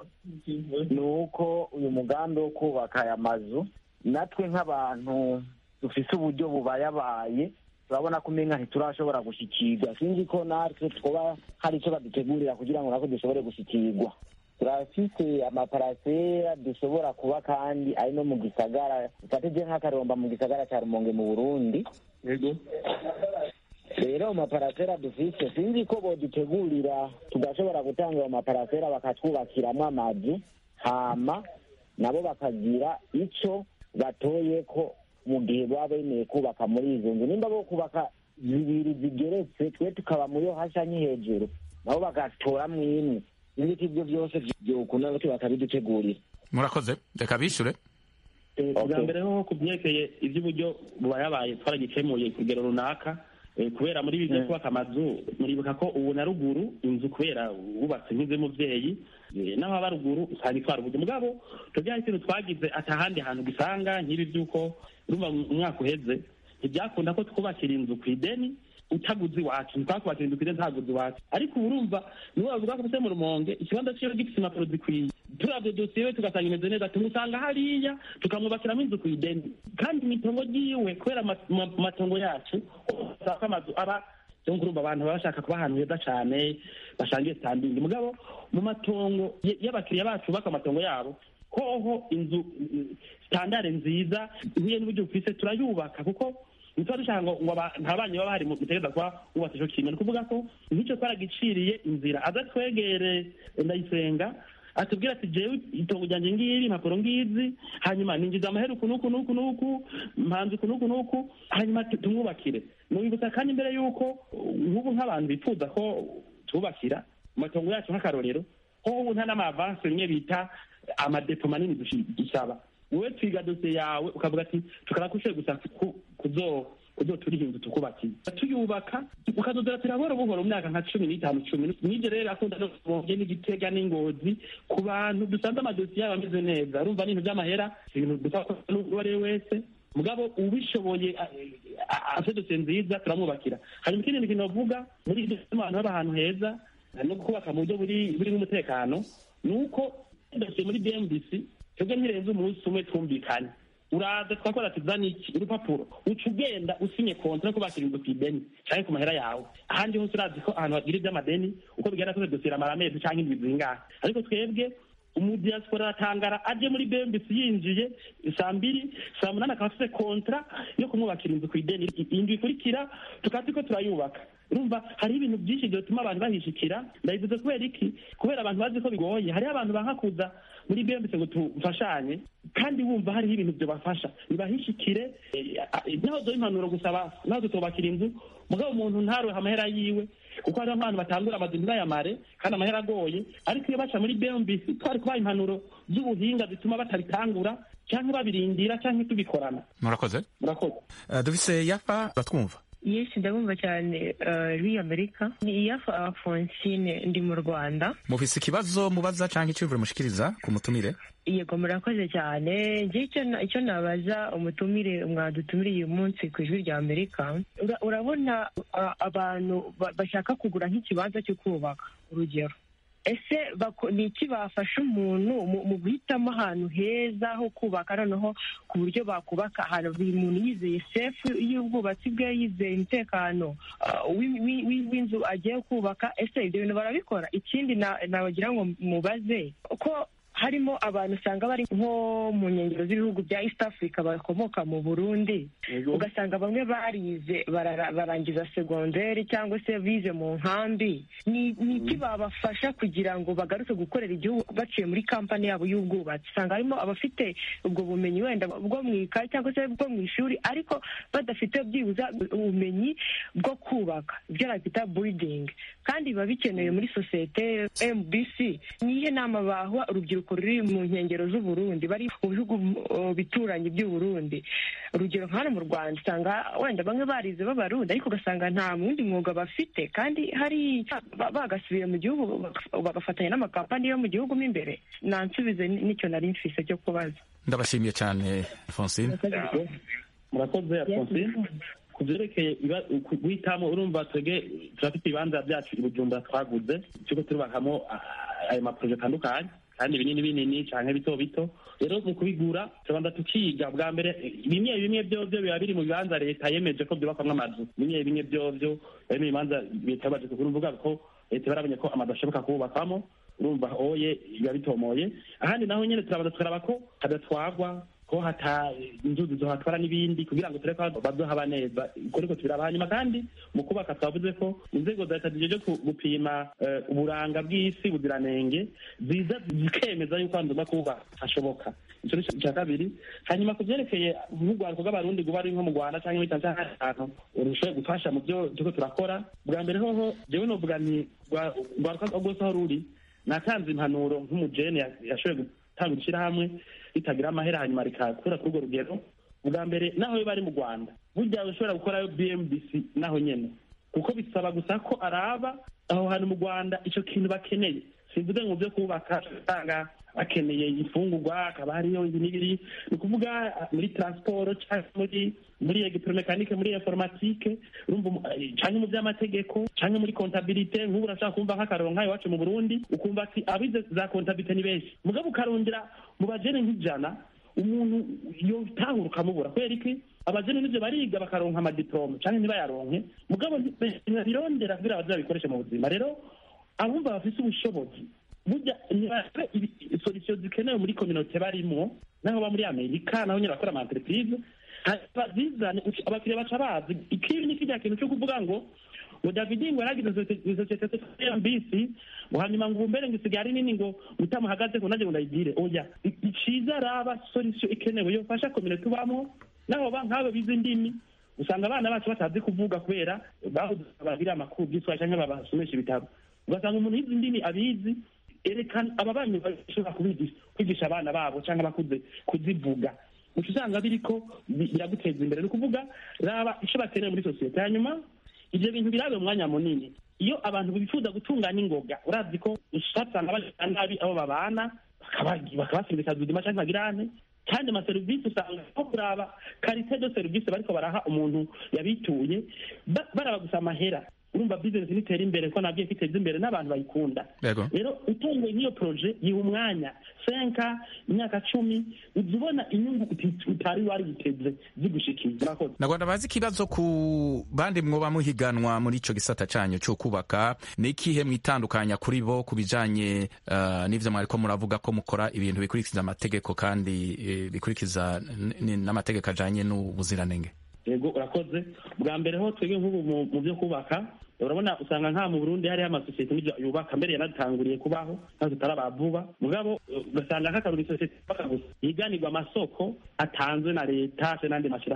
ni uko uyu mugambi wo kubaka aya mazu natwe nk'abantu dufise uburyo bubayabaye turabona ko umenga ntiturashobora gushyikirwa sinzi ko natwe twaba hari icyo badutegurira kugira ngo natwe dushobore gushyikirwa turafise amaparasera dushobora kuba kandi ari no mu gisagara ufatije nk'akaromba mu gisagara cya rumonge mu burundi yego rero mu maparasera dufise sinzi ko bodutegurira tugashobora gutanga ayo maparasera bakatwubakiramwo amazu hama nabo bakagira ico batoye ko mu gihe baba bemeye kubaka muri izo nzu nimba bo kubaka zibiri zigeretse twe tukaba muri yo hasi anyi hejuru nabo bagatoramwo imwe sinzi ko ibyo byose vyokunda natwe bakabidutegurira murakoze reka bishure bwa mbere ho ku byerekeye iby'uburyo bubayabaye twaragikemuye ku rugero runaka Eh, kubera muri ibi byo kubaka amazu muribuka ko ubu na ruguru inzu kubera wubatse nk'iz'umuvyeyi eh, naho aba ruguru usanga itwara uburyo mugabo tubyaye ikintu twagize atahandi hantu gisanga nk'ibi by'uko urumva mu mwaka uheze ntibyakunda ko twubakira inzu ku ideni utaguze iwacu ntitwakubakira inzu ku ideni ntaguze iwacu ariko ubu urumva niwe bavuga ko ufite mu rumonge ikibanza ciwe gifite impapuro zikwiye turabyo dosiye we tugasanga imeze neza tumusanga hariya tukamwubakiramo inzu ku ideni kandi imitongo ryiwe kubera ama- ma- matongo yacu usanga amazu aba cyo kurumva abantu baba bashaka kuba ahantu heza cyane bashangiye standingi mugabo mu matongo y- y'abakiriya bacu baka amatongo yabo hoho inzu mm, standard nziza nk'iyo n'uburyo bufise turayubaka kuko ntituba dushaka ngo ngo aba- nta banyi baba bahari mu- mutegereza kuba wubatse ico kintu ni ukuvuga ko nk'icyo twaragiciriye inzira aza twegere ndayisenga atubwira ati jewe itongo ryanjye ngiri impapuro ngizi hanyuma ninjiza amahera uku n'uku n'uku n'uku mpanze uku n'uku n'uku hanyuma tu- tumwubakire mubibutsa kandi mbere y'uko uh, nk'ubu nk'abantu bifuza ko tubakira mu matongo yacu nk'akarorero ho ubu nta n'amavanse rimwe bita amadepo manini dushi- dusaba wowe twiga dosiye yawe ukavuga ati tukaba kushoboye gusa ku- kuzo uzoturiha inzu tukubakiye tuyubaka ukazozera turabora buhoro mu myaka nka cumi n'itanu cumi n'ibyo rero akunda no kubonye n'igitega n'ingozi ku bantu dusanze amadosiye yabo ameze neza urumva n'ibintu by'amahera si ibintu dusaba ko n'uwo ari we wese mugabo ubishoboye a- a- afite dosiye nziza turamwubakira hanyuma ikindi kintu bavuga muri ibyo bituma abantu baba ahantu heza no kubaka mu buryo buri burimo umutekano ni uko dosiye muri bmbc twebwe ntirenze umunsi umwe twumvikane uraza twakora ati zana iki urupapuro uca ugenda usinye kontra ko bakira inzu ku ideni canke ku mahera yawe ahandi hose urazi ko ahantu hagira ivy'amadeni uko bigenda kose dosiye iramara amezi canke indwi zingahe ariko twebwe umudiaspora aratangara aje muri bmbc yinjiye saa mbiri saa munani akaba afise kontra yo kumwubakira inzu ku ideni indwi ikurikira tukaba turiko turayubaka urumva hariho ibintu byinshi byotuma abantu bahishikira ndabivuze kubera iki kubera abantu bazi ko bigoye hariho abantu banka kuza muri bmbc ngo tufashanye kandi wumva hariho ibintu byobafasha nibahishikire eh, ah, naho duha impanuro gusaba naho tutubakira inzu mugabo umuntu ntarohe amahera yiwe kuko hariho nk'abantu batangura amazu ntibayamare kandi amahera agoye ariko iyo baca muri bmbc twari kubaha impanuro z'ubuhinga zituma batabitangura cyangwa babirindira cyangwa tubikorana murakoze murakoze Uh, dufise yafa batwumva yesi ndabumva cyane uri amerika ni iyafa afonsine ndi mu rwanda mufise ikibazo mubaza canke iciyumviro mushikiriza ku mutumire yego murakoze cyane njye icyo na- icyo nabaza umutumire mwadutumiriye uyu munsi ku ijwi rya amerika Ura- urabona a- abantu ba- bashaka kugura nk'ikibanza cyo kubaka urugero ese bako- ni iki bafasha umuntu mu- mu guhitamo ahantu heza ho kubaka noneho ku buryo bakubaka ahantu buri muntu yizeye sefu y'ubwubatsi bwe yizeye umutekano ah, w'i- w'i- w'i- w'inzu agiye kubaka ese ibyo bintu barabikora ikindi na- nabagira ngo mubaze ko harimo abantu usanga bari nko mu nkengero z'ibihugu bya east africa bakomoka mu burundi ugasanga bamwe barize barara- barangiza segonderi cyangwa se bize mu nkambi ni ni iki babafasha kugira ngo bagaruke gukorera igihugu baciye muri kampani yabo y'ubwubatsi usanga harimo abafite ubwo bumenyi wenda bwo mu ikayi cyangwa se bwo mu ishuri ariko badafite byibuza ubumenyi bwo kubaka ibyo nakwita buridingi kandi biba bikenewe muri sosiyete mbc ni iyihe nama baha urubyiruko ruri mu nkengero z'uburundi bari mu bihugu uh, bituranye by'uburundi urugero nka hano mu rwanda usanga wenda bamwe barize b'abarundi ariko ugasanga nta wundi mwuga bafite kandi hari ba- bagasubiye mu gihugu bag- bagafatanya n'amakampani yo mu gihugu mo imbere nansubize ni- nicyo nari mfise cyo kubaza ndabashimiye cyane Alphonsine murakoze alphonsine ku byerekeye iba- ku- guhitamo urumva twebwe turafite ibibanza byacu i bujumbura twaguze turiko turubakamo ah, ayo maproje atandukanye kandi binini binini canke bito bito rero mu kubigura tubanza tukiga bwa mbere bimwe bimwe vyovyo biba biri mu bibanza leta yemeje ko vyubakwamwo amazu bimwe bimwe vyovyo bari mu bibanza leta yabaje kugura uvuga ko leta barabonye ko amazu ashoboka kububakwamo urumva oye biba bitomoye ahandi naho nyene turabanza tukaraba ko hadatwagwa ko hata inzuzi zohatwara n'ibindi kugira ngo turebe ko bazohaba neza uko niko tubiraba hanyuma kandi mu kubaka twavuze ko inzego za leta zijeje ku- gupima eh, uburanga bw'isi buziranenge ziza zikemeza yuko ahantu ugomba kuba hashoboka ico ni icya kabiri hanyuma ku vyerekeye nk'urwaruko rw'abarundi guba ari nko mu rwanda canke muri tanzania ahandi hantu urushoboye gufasha mu byo turiko turakora bwa mbere hoho jewe novuga nti rwa- urwaruka rwose aho ruri natanze impanuro nk'umujene ya- yashoboye gutanga ishyirahamwe ritagira amahera hanyuma rikakura kuri urwo rugero bwa mbere naho biba ari mu rwanda burya ushobora gukorayo bmbc naho nyene kuko bisaba gusa ko araba aho hantu mu rwanda ico kintu bakeneye simvuze ngo byo kubaka usanga bakeneye imfungurwa hakaba hariyo ibi n'ibiri ni ukuvuga ah, muri transport cyangwa muri muri electromekanike muri informatike urumva umu- eh, canke mu by'amategeko canke muri kontabilite nk'ubu urashaka kumva nk'akaroro nk'ayo iwacu mu burundi ukumva ati abize za kontabilite ni benshi mugabo ukarondera mu bajene nk'ijana umuntu yotahura ukamubura kubera iki abajene n'ivyo bariga bakaronka amadiplome canke ntibayaronke mugabo ntibabirondera kugira baze babikoreshe mu buzima rero abumva bafise ubushobozi burya ntibare solution zikenewe muri kominote barimwo naho ba muri amerika naho nyine bakora ama entreprise bazizane abakiriya baca bazi ikibi ni kirya kintu cyo kuvuga ngo ngo david ngo yaragize sosiyete ya mbisi ngo hanyuma ngo ubumbere ngo isigaye ari nini ngo utamuhagaze ngo nanjye ngo ndayigire oya iciza araba solution ikenewe yofasha kominote ubamo naho ba nk'abo bize indimi usanga abana bacu batazi kuvuga kubera babuze bagira amakuru by'iswahili cyangwa babasomesha ibitabo ugasanga umuntu yize indimi abizi erekana aba banyu bashobora kubigisha kwigisha abana babo cyangwa abakuze kuzivuga uca usanga biriko bi- biraguteza imbere ni ukuvuga raba icyo bakeneye muri sosiyete hanyuma ibyo bintu birabe umwanya munini iyo abantu bifuza gutunganya ingoga urazi ko usanga bagirira nabi abo babana bakaba- bakabasindikaza ubuzima cyangwa bagirane kandi amaserivisi usanga nko kuraba karite de serivisi bariko baraha umuntu yabituye ba- baraba gusa amahera urumva bizinesi nitera imbere ko nabwiye ko iteza imbere n'abantu bayikunda Yego. rero utunguye nk'iyo proje yiha umwanya senka imyaka cumi uza ubona inyungu uti- utari wari witeze zigushikiye murakoze nagwanda bazi ikibazo ku bandi mwoba muhiganwa muri ico gisata canyu cyo kubaka ni ikihe mwitandukanya kuri bo ku bijanye uh, n'ivyo mwariko muravuga ko mukora ibintu bikurikiza amategeko kandi eh, bikurikiza n- n- n'amategeko ajanye n'ubuziranenge yego urakoze bwa mbere ho twebwe nk'ubu mu- mu byo kubaka urabona usanga nka mu burundi hariho amasosiyete n'ibyo yubaka mbere yanatanguriye kubaho ntazo tutaraba vuba mugabo eh, ugasanga nk'akaruri isosiyete yubaka gusa yiganirwa amasoko atanzwe na leta se n'andi mashyirahamwe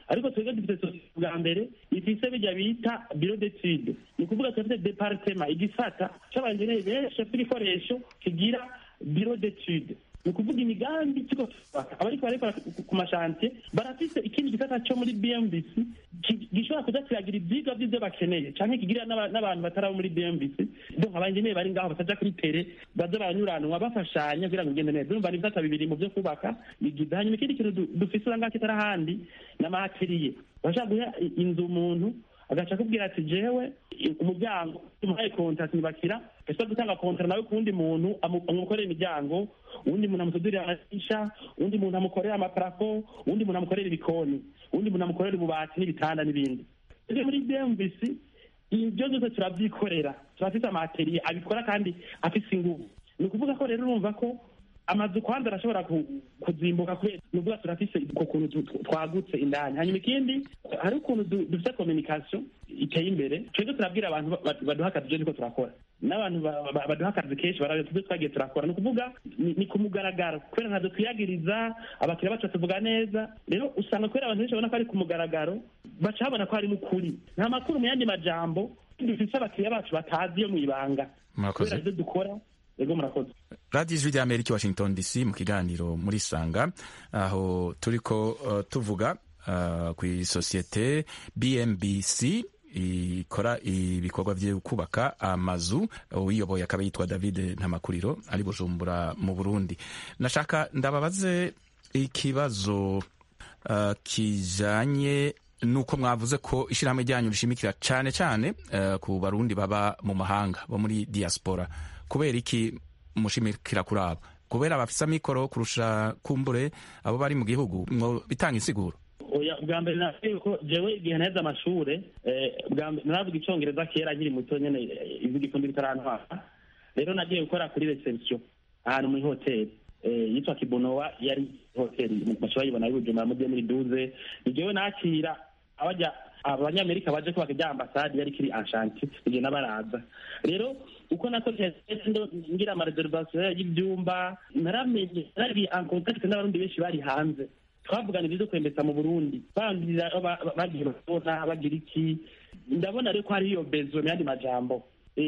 ariko twebwe dufite sosiyete bwa mbere ifise bijya bita biro d'etude ni ukuvuga turafite departema igisata c'abanjeneri benshi bafite ibikoresho kigira biro d'etude ni ukuvuga imigambi kigo twubaka abariko barekora ku mashantiye barafise ikindi gisata co muri bmbc gishobora kuza kiragira ivyigwa vy'ivyo bakeneye canke kigira n'abantu batarabo muri bmbc donc abanjeneri bari ngaho bataja kuri tere baza baranyuranwa bafashanya kugira ngo igende neza urumva ni ibisata bibiri mu vyo kubaka bigize hanyuma ikindi kintu dufise urangaka kitari ahandi n'amateriye bashaka guha inzu umuntu agaca akubwira ati jewe umuryango umuhaye kontakt ntibakira ese gutanga kontara nawe ku wundi muntu amukorera imiryango uwundi muntu amusudurira amadirisha uwundi muntu amukorera amaparafo uwundi muntu amukorera ibikoni uwundi muntu amukorera ububati n'ibitanda n'ibindi rero muri bmvc ibyo byose turabyikorera turafite amateriye abikora kandi afise inguvu ni ukuvuga ko rero urumva ko amazu kwanza arashobora kuzimbuka kubera nuvuga turafise uko kuntu twagutse indani hanyuma ikindi hari ukuntu dufite communication iteye imbere twebwe turabwira abantu baduha akazi ibyo niko turakora n'abantu baduha akazi kenshi barabona tubyo twagiye turakora ni ukuvuga ni ku mugaragaro kubera ntabwo twiyagiriza abakiriya bacu batuvuga neza rero usanga kubera abantu benshi babona ko ari ku mugaragaro baca babona ko harimo ukuri nta makuru mu yandi majambo dufise abakiriya bacu batazi yo mu ibanga kubera ibyo dukora ego murakoze radiyo ijwi rya amerika washington dc mu kiganiro muri sanga aho turiko uh, tuvuga uh, ku isosiyete bmbc ikora ibikorwa byo kubaka amazu uyiyoboye akaba yitwa david ntamakuriro ari bujumbura mu burundi nashaka ndababaze ikibazo uh, kijanye nuko mwavuze ko ishyirahamwe ryanyu rishimikira cyane cyane uh, ku barundi baba mu mahanga bo muri diaspora kubera iki mushimikira kuri abo kubera bafise amikoro kurusha kumbure abo bari mu gihugu mwo bitanga insiguro oya bwa mbere navuye ko jewe igihe naheze amashure naravuga icongereza kera nkiri muto nyene igikundi bitarantwara rero nagiye gukora kuri reception ahantu muri hoteli yitwa kibonowa yari hoteli bashobora yibona ari bujumbura mugiye muri duze nijewe nakira abajya abanyamerika baje kubaka ibya ambasade yari kiri anshanti igihe n'abaraza rero uko nakoze ngira amareservation y'ibyumba naramenye nari en contact n'abarundi benshi bari hanze twavugana ibyo kwembetsa mu burundi bambwira bagiye babona bagira iki ndabona rero ko hari iyo bezo mu yandi majambo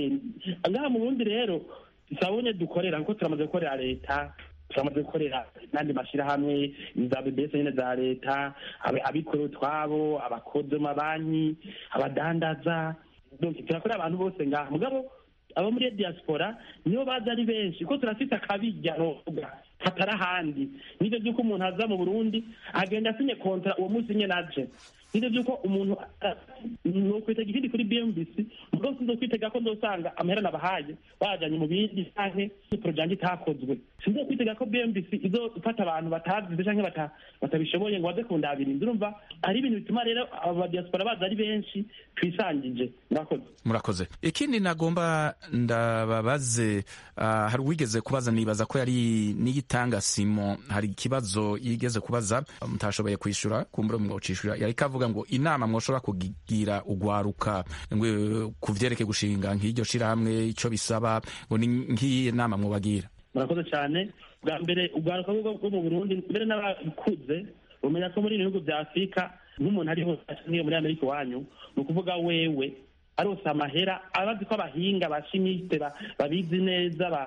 ngaha mu burundi rero sabonye dukorera kuko turamaze gukorera leta turamaze gukorera n'andi mashyirahamwe za bbs nyine za leta abikorera utwabo abakozi mu mabanki abadandaza turakorera abantu bose ngaha mugabo abo muri diaspora nibo baza ari benshi kuko turafite akabijya novuga hatari ahandi nibyo by'uko umuntu aza mu burundi agenda asinye kontra uwo munsi nyine aje nibyo by'uko umuntu nokwitega ikindi kuri bmbc mugabo sinzo kwitega ko nzosanga amahera nabahaye bajanye mu bindi canke porojanje itakozwe sinzo kwitega ko bmbc izofata abantu batazize canke batabishoboye ngo baze kundabiriza urumva hari ibintu bituma rero abadiaspora baza ari benshi twisangije murakoze murakoze ikindi nagomba ndababaze uh, hari uwigeze kubaza nibaza ko yari niyitanga simo hari ikibazo yigeze kubaza mutashoboye kwishura kumbura mwocishura yari kavuga ngo inama mwoshobora kugira ugwaruka ku vyerekeye gushinga nk'iryo shirahamwe ico bisaba ngo ni nk'iyi nama mwobagira murakoze cyane bwa mbere ugwaruka bwo mu burundi mbere n'abakuze umenya ko muri ibihugu vya afurika nk'umuntu ari hose nk'iyo muri amerika iwanyu ni ukuvuga wewe arose amahera abazi ko abahinga bashimiste babizi neza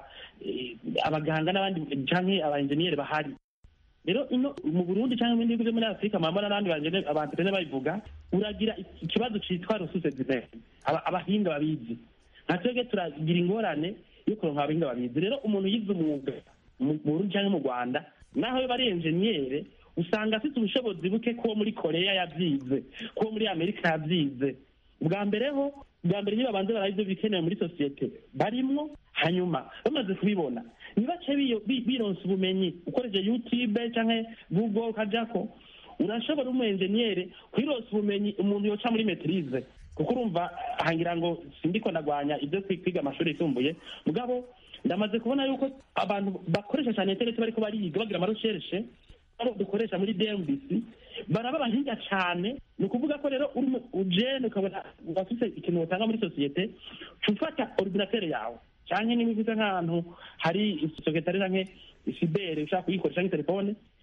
abaganga n'abandi canke abaenjeniyeri bahari rero ino mu burundi cyangwa ibindi bihugu byo muri afurika murabona n'abandi abantu bene babivuga uragira ikibazo citwa ressources humaines abahinga babizi nka twebwe turagira ingorane yo kuronka abahinga babizi rero umuntu yize umwuga mu burundi cyangwa mu rwanda naho yo bari enjeniyere usanga afite ubushobozi buke ko muri koreya yabyize ko muri amerika yabyize bwa mbere ho bwa mbere niba banze barazi ibyo bikenewe muri sosiyete barimwo hanyuma bamaze kubibona nibace bironsa ubumenyi ukoresheje youtube cyangwa google ukajako urashobora umu enjeniyere kwironsa ubumenyi umuntu yoca muri metirize kuko urumva hangira ngo sindiko ndagwanya ibyo kwiga amashuri yisumbuye mugabo ndamaze kubona yuko abantu bakoresha cyane internet bariko bariga bagira amaroshereshe abo dukoresha muri dmbc baraba abahinga cyane ni ukuvuga ko rero uri ujene ukabona urafite ikintu utanga muri sosiyete ufata ordinatere yawe cyangwa niba ufite nk'ahantu hari sekretari canke isibere ushaka kuyikoresha nk'itelefone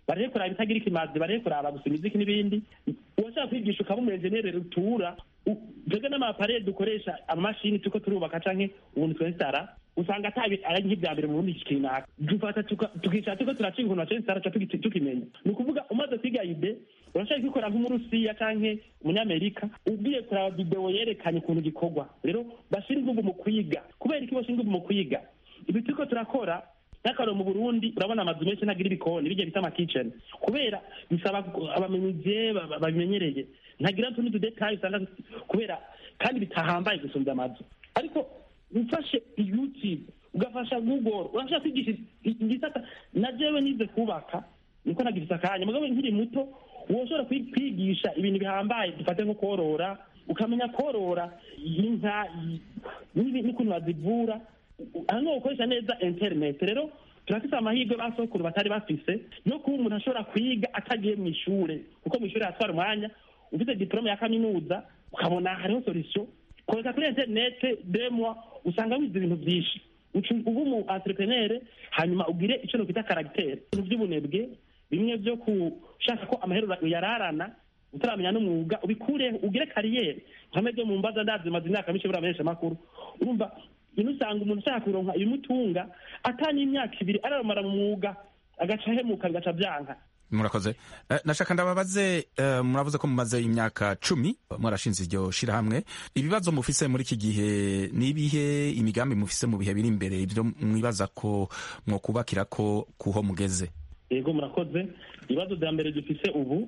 bareke kuraba ibitagira ikimazi bareke kuraba gusa imiziki n'ibindi uwashaka kwigisha ukaba umuenjeniyeri rutura twebwe n'amapareye dukoresha amamashini turiko turubaka canke ubuntu twensitara usanga atabi ari nk'ibya mbere mu bundi kinaka dufata tukicara turiko turacinga ukuntu bacensitara ca tukimenya ni ukuvuga umaze kwiga ide urashaka kwikora nk'umurusiya canke umunyamerika ugiye kuraba videwo yerekanye ukuntu gikorwa rero bashira inguvu mu kwiga kubera iki bashira inguvu mu kwiga ibi turiko turakora n'akararo mu burundi urabona amazu menshi ntagira ibikoni bijya bita amakiceni kubera bisaba abamenyije babimenyereye ntagira utundi tudetayi usanga kubera kandi bitahambaye gusumba amazu ariko ufashe youtube ugafasha google urashaka kwigisha igisata na jewe nize kubaka niko nagifise akanya mugabo nkiri muto woshobora kwigisha ibintu bihambaye dufate nko korora ukamenya korora inka n'ukuntu bazivura hano gukoresha neza interineti rero turafise amahirwe basokuru batari bafise yo kuba umuntu ashobora kwiga atagiye mu ishure kuko mu ishure hatwara umwanya ufite diplome ya kaminuza ukabona hariho solution koreka kuri interinete demwa usanga wize ibintu byinshi uba umu entrepreneur hanyuma ugire ico nokwita karagiteri ibintu vy'ubunebwe bimwe vyo kushaka ko amahero uyararana utaramenya n'umwuga ubikureho ugire kariyeri nkame vyo mu mbaza ndazi maze imyaka myinshi buriya menshi amakuru urumva ino usanga umuntu ashaka kuronka ibimutunga atanye imyaka ibiri araramara mu mwuga agaca ahemuka bigaca byanka murakoze nashaka ndababaze muravuze ko mumaze imyaka cumi mwarashinze iryo shirahamwe ibibazo mufise muri iki gihe ni ibihe imigambi mufise mu bihe biri imbere ibyo mwibaza ko mwokubakira ko kuho mugeze yego murakoze ibibazo bya mbere dufise ubu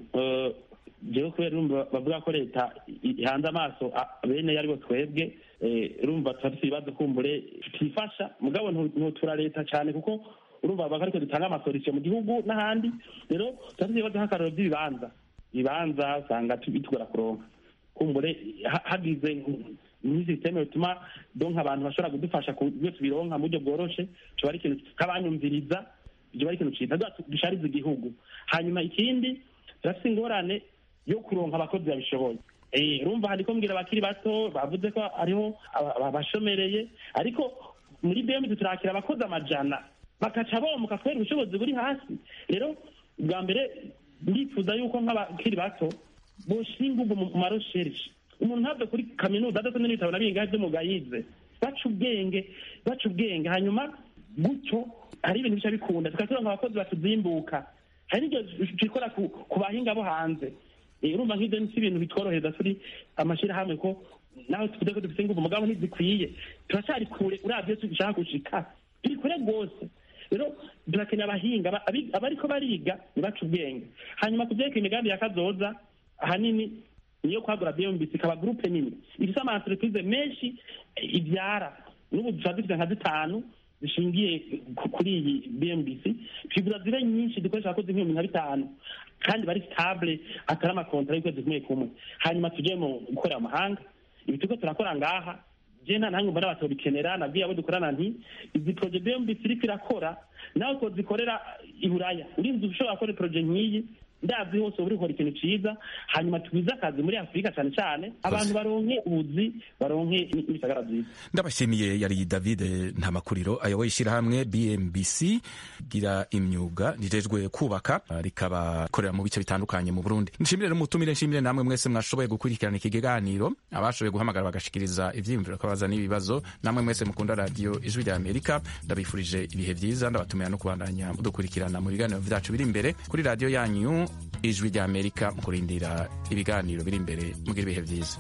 jewe kubera urumva bavuga ko leta ihanze amaso bene aribo twebwe urumva turafise ibibazo kumbure tutifasha mugabo ntutura leta cyane kuko urumva bavuga ariko dutanga amasolisiyo mu gihugu n'ahandi rero turafise ibibazo nk'akararo by'ibibanza ibibanza usanga bitugora kuronka kumbure hagize n'isisiteme bituma donka abantu bashobora kudufasha ku byo tubironka mu buryo bworoshe coba ari ikintu nk'abanyumviriza ibyo ari ikintu ciza dushariza igihugu hanyuma ikindi turafise ingorane yo kuronka abakozi babishoboye urumva hariko mbwira abakiri bato bavuze ko hariho abashomereye ariko muri bmd turakira abakozi amajana bakaca bomuka kubera ubushobozi buri hasi rero bwa mbere ndifuza yuko nk'abakiri bato boshira inguvu mu marosherishe umuntu ntave kuri kaminuza adasomye n'ibitabo na bingahe vy'umwuga yize baca ubwenge baca ubwenge hanyuma gutyo hari ibintu bica bikunda tukaturonka abakozi batuzimbuka hari n'ibyo twikora ku bahinga bo hanze urumva nk'ibyo si ibintu bitworohereza turi amashyirahamwe ko nawe tuvuze ko dufite ingufu mugabo ntizikwiye turacyari kure uravyo dushaka gushika turi kure rwose rero turakeneye abahinga abariko bariga nibaca ubwenge hanyuma ku vyerekeye imigambi ya kazoza ahanini niyo kwagura bmbc ikaba gurupe nini ifise ama entreprise menshi ivyara n'ubu dushobora dufite nka zitanu zishingiye kuri iyi bmbc twigura zibe nyinshi dukoresha abakozi nk'ibihumbi nka bitanu kandi bari stable atari amakontara y'ukwezi kumwe kumwe hanyuma tuje mu gukorera amahanga ibi turiko turakora ngaha je nta nange mbona batobikenera nabwiye abo dukorana nti izi proje bmbc iriko irakora nawe twozikorera i buraya urinzi ushobora gukora proje nk'iyi ndazi hose uba urikora ikintu ciza hanyuma tugwize akazi muri afurika cane cane abantu baronke ubuzi baronke n'ibisagara vyiza ndabashimiye yari david ntamakuriro ayoboye ishyirahamwe bmbc gira imyuga rijejwe kubaka rikaba korera mu bice bitandukanye mu burundi nshimire rero mutumire nshimire namwe mwese mwashoboye gukurikirana iki kiganiro abashoboye guhamagara bagashikiriza ivyiyumviro kabaza n'ibibazo namwe mwese mukunda radiyo ijwi rya amerika ndabifurije ibihe vyiza ndabatumira no kubandanya mudukurikirana mu biganiro vyacu biri imbere kuri radiyo yanyu ijwi rya amerika mu kurindira ibiganiro biri imbere mugira ibihe vyiza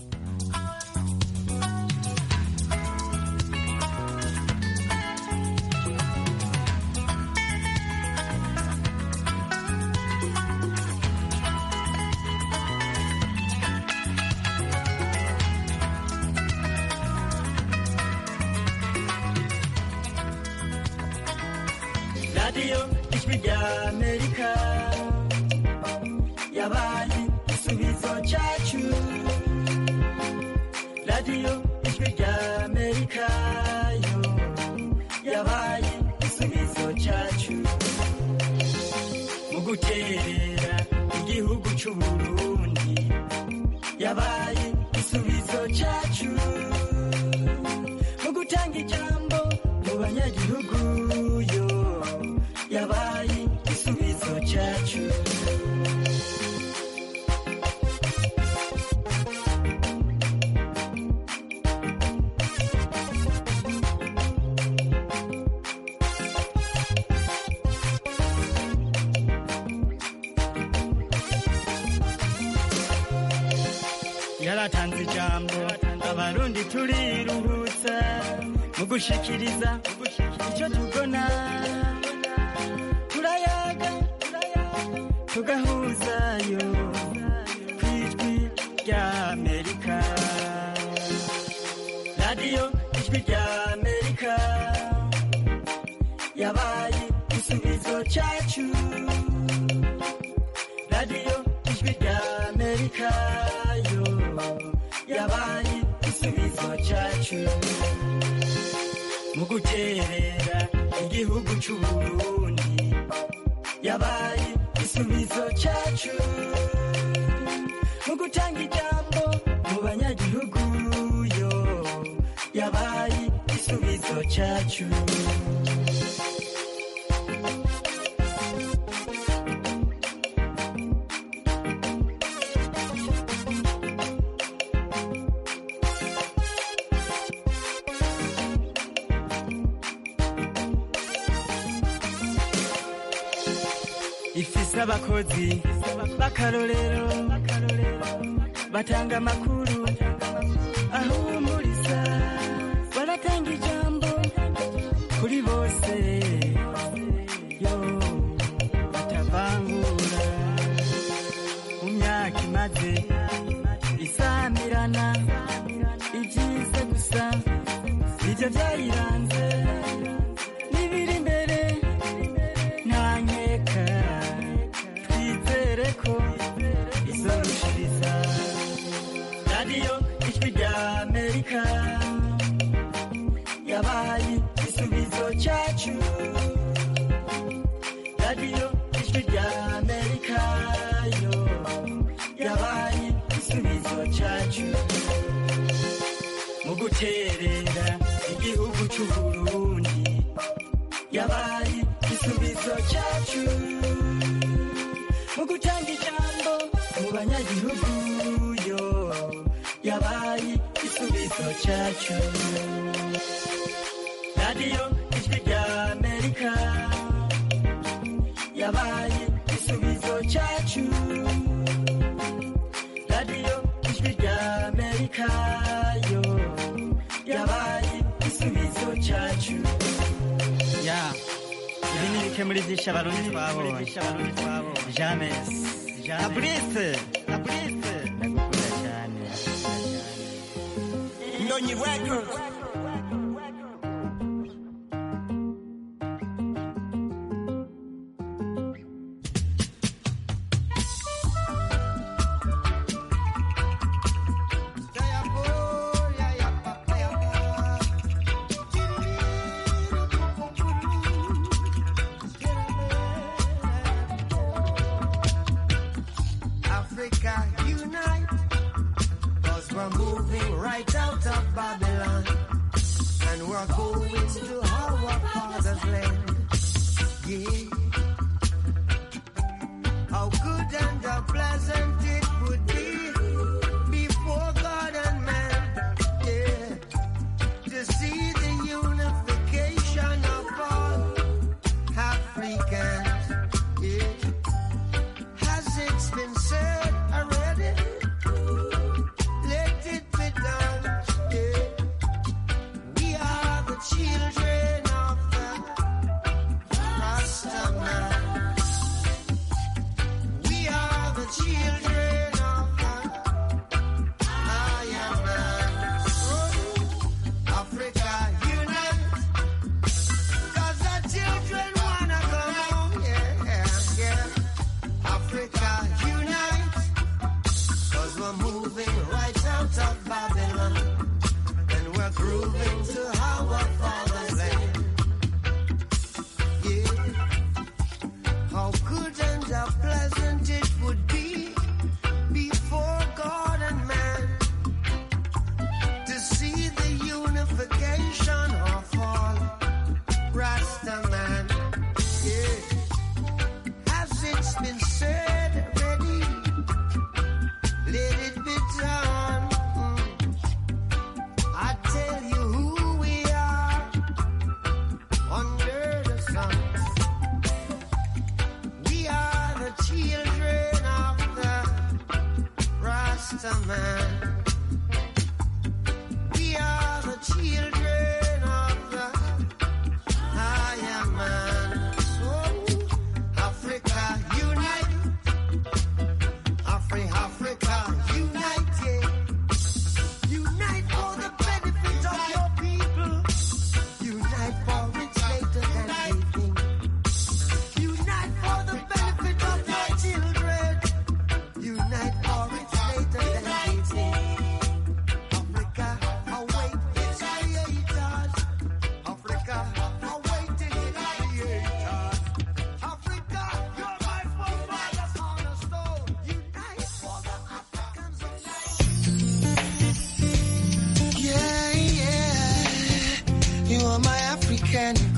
radiyo ijwi rya amerika yabaye igisubizo cyacu radiyo ijwi rya amerika yo yabaye igisubizo cyacu mu guterera igihugu cy'uburundi yabaye igisubizo cyacu mu gutanga ijambo mu banyagihugu yo yabaye igisubizo cyacu yaratanze ijambo abarundi turiruhutsa mu gushikiriza icyo tubona turayaga tugahuzayo ku ijwi rya amerika radiyo ijwi rya amerika yabaye igisubizo cyacu radiyo ijwi rya amerika yo yabaye igisubizo cyacu mu guterera igihugu cy'u Burundi yabaye igisubizo cyacu mu gutanga ijambo mu banyagihugu yo yabaye igisubizo cyacu ifise abakozi b'akarorero batanga amakuru ahumuriza baratanga ijambo kuri bose yo batavangura mu myaka imaze isamirana ibyiza gusa nibyo byayiranze n'ibiri imbere nta nkeka twizere ko izorushiriza radiyo ijwi rya amerika yabaye igisubizo cyacu radiyo ijwi rya amerika yo yabaye igisubizo cyacu mu guterera igihugu cy'u Burundi yabaye igisubizo cyacu mu gutanga ijambo mu banyagihugu yo yabaye igisubizo cyacu radiyo ijwi rya amerika yabaye igisubizo cyacu radiyo ijwi rya amerika yo yabaye igisubizo cyacu ya ibi ni bike muri byinshi abarundi twabonye james abrise abrise ndagukunda cyane Ndonyi Records. Africa unite, cause we're moving right out of Babylon.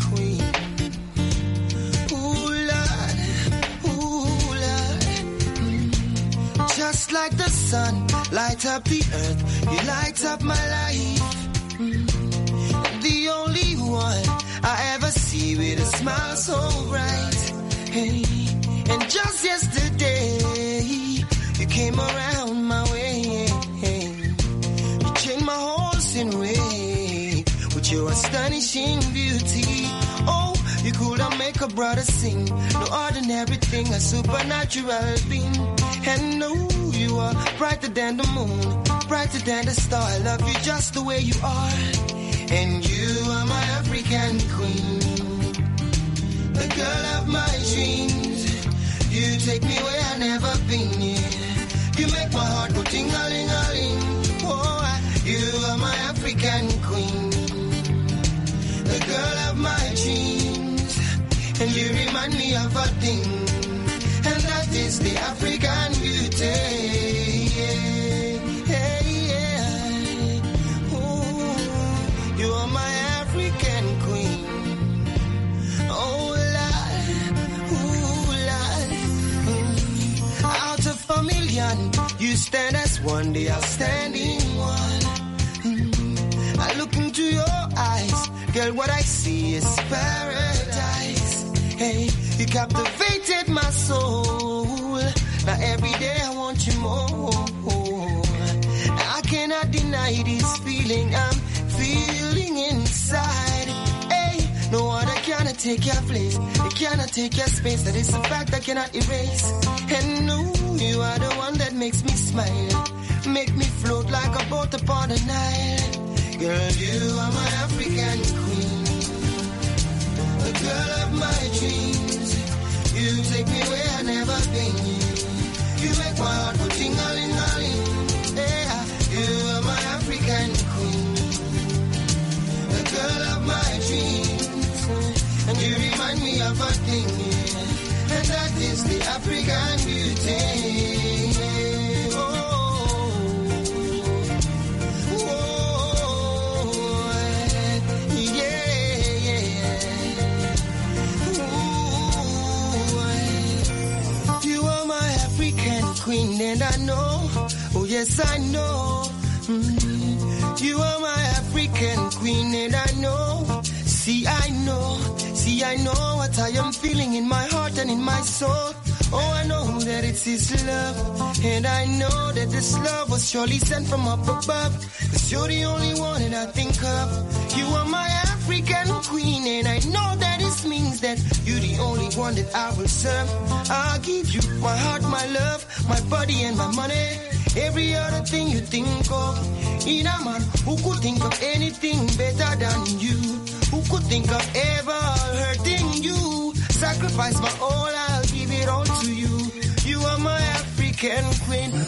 queen. Ooh, Lord, ooh, Lord. Mm. Just like the sun, light up the earth, you light up my life. Mm. The only one I ever see with a smile so bright. Hey, and just yesterday, you came around my way. You changed my whole scene way with your astonishing beauty. Oh, you could have make a brother sing. No ordinary thing, a supernatural being. And no, you are brighter than the moon, brighter than the star. I love you just the way you are. And you are my African queen, the girl of my dreams. You take me where I never been. Yeah. You make my heart go ting a ling a ling. Oh, I- you are my African queen, the girl of my dreams, and you remind me of a thing, and that is the African beauty. Yeah, yeah, yeah. Ooh, you are my African queen. Oh, Lord, ooh, Lord. Mm. Out of a million, you stand as one, the outstanding one. Mm. I look into your eyes, girl, what I see is paradise. Hey, you captivated my soul. Now every day I want you more. I cannot deny this feeling I'm feeling inside. Hey, no other cannot take your place. It cannot take your space. That is a fact I cannot erase. And no, you are the one that makes me smile. Make me float like a boat upon the Nile. Girl, you are my African queen. The girl of my dreams. You take me where I never been. You make my heart go ting-a-ling-a-ling. Yeah, you are my African queen. The girl of my dreams. And you remind me of a thing. yeah. And that is the African beauty. Oh, oh, yeah, yeah. Ooh, you are my African queen, and I know, oh yes, I know. Mm. You are my African queen, and I know. See, I know, see, I know what I am feeling in my heart and in my soul. Oh, I know that it's His love, and I know that this love was surely sent from up above. Cause you're the only one that I think of. You are my African queen, and I know that this means that you're the only one that I will serve. I'll give you my heart, my love, my body, and my money. Every other thing you think of. In a man who could think of anything better than you. Who could think of ever hurting you? Sacrifice my all, I'll give it all to you. You are my African queen.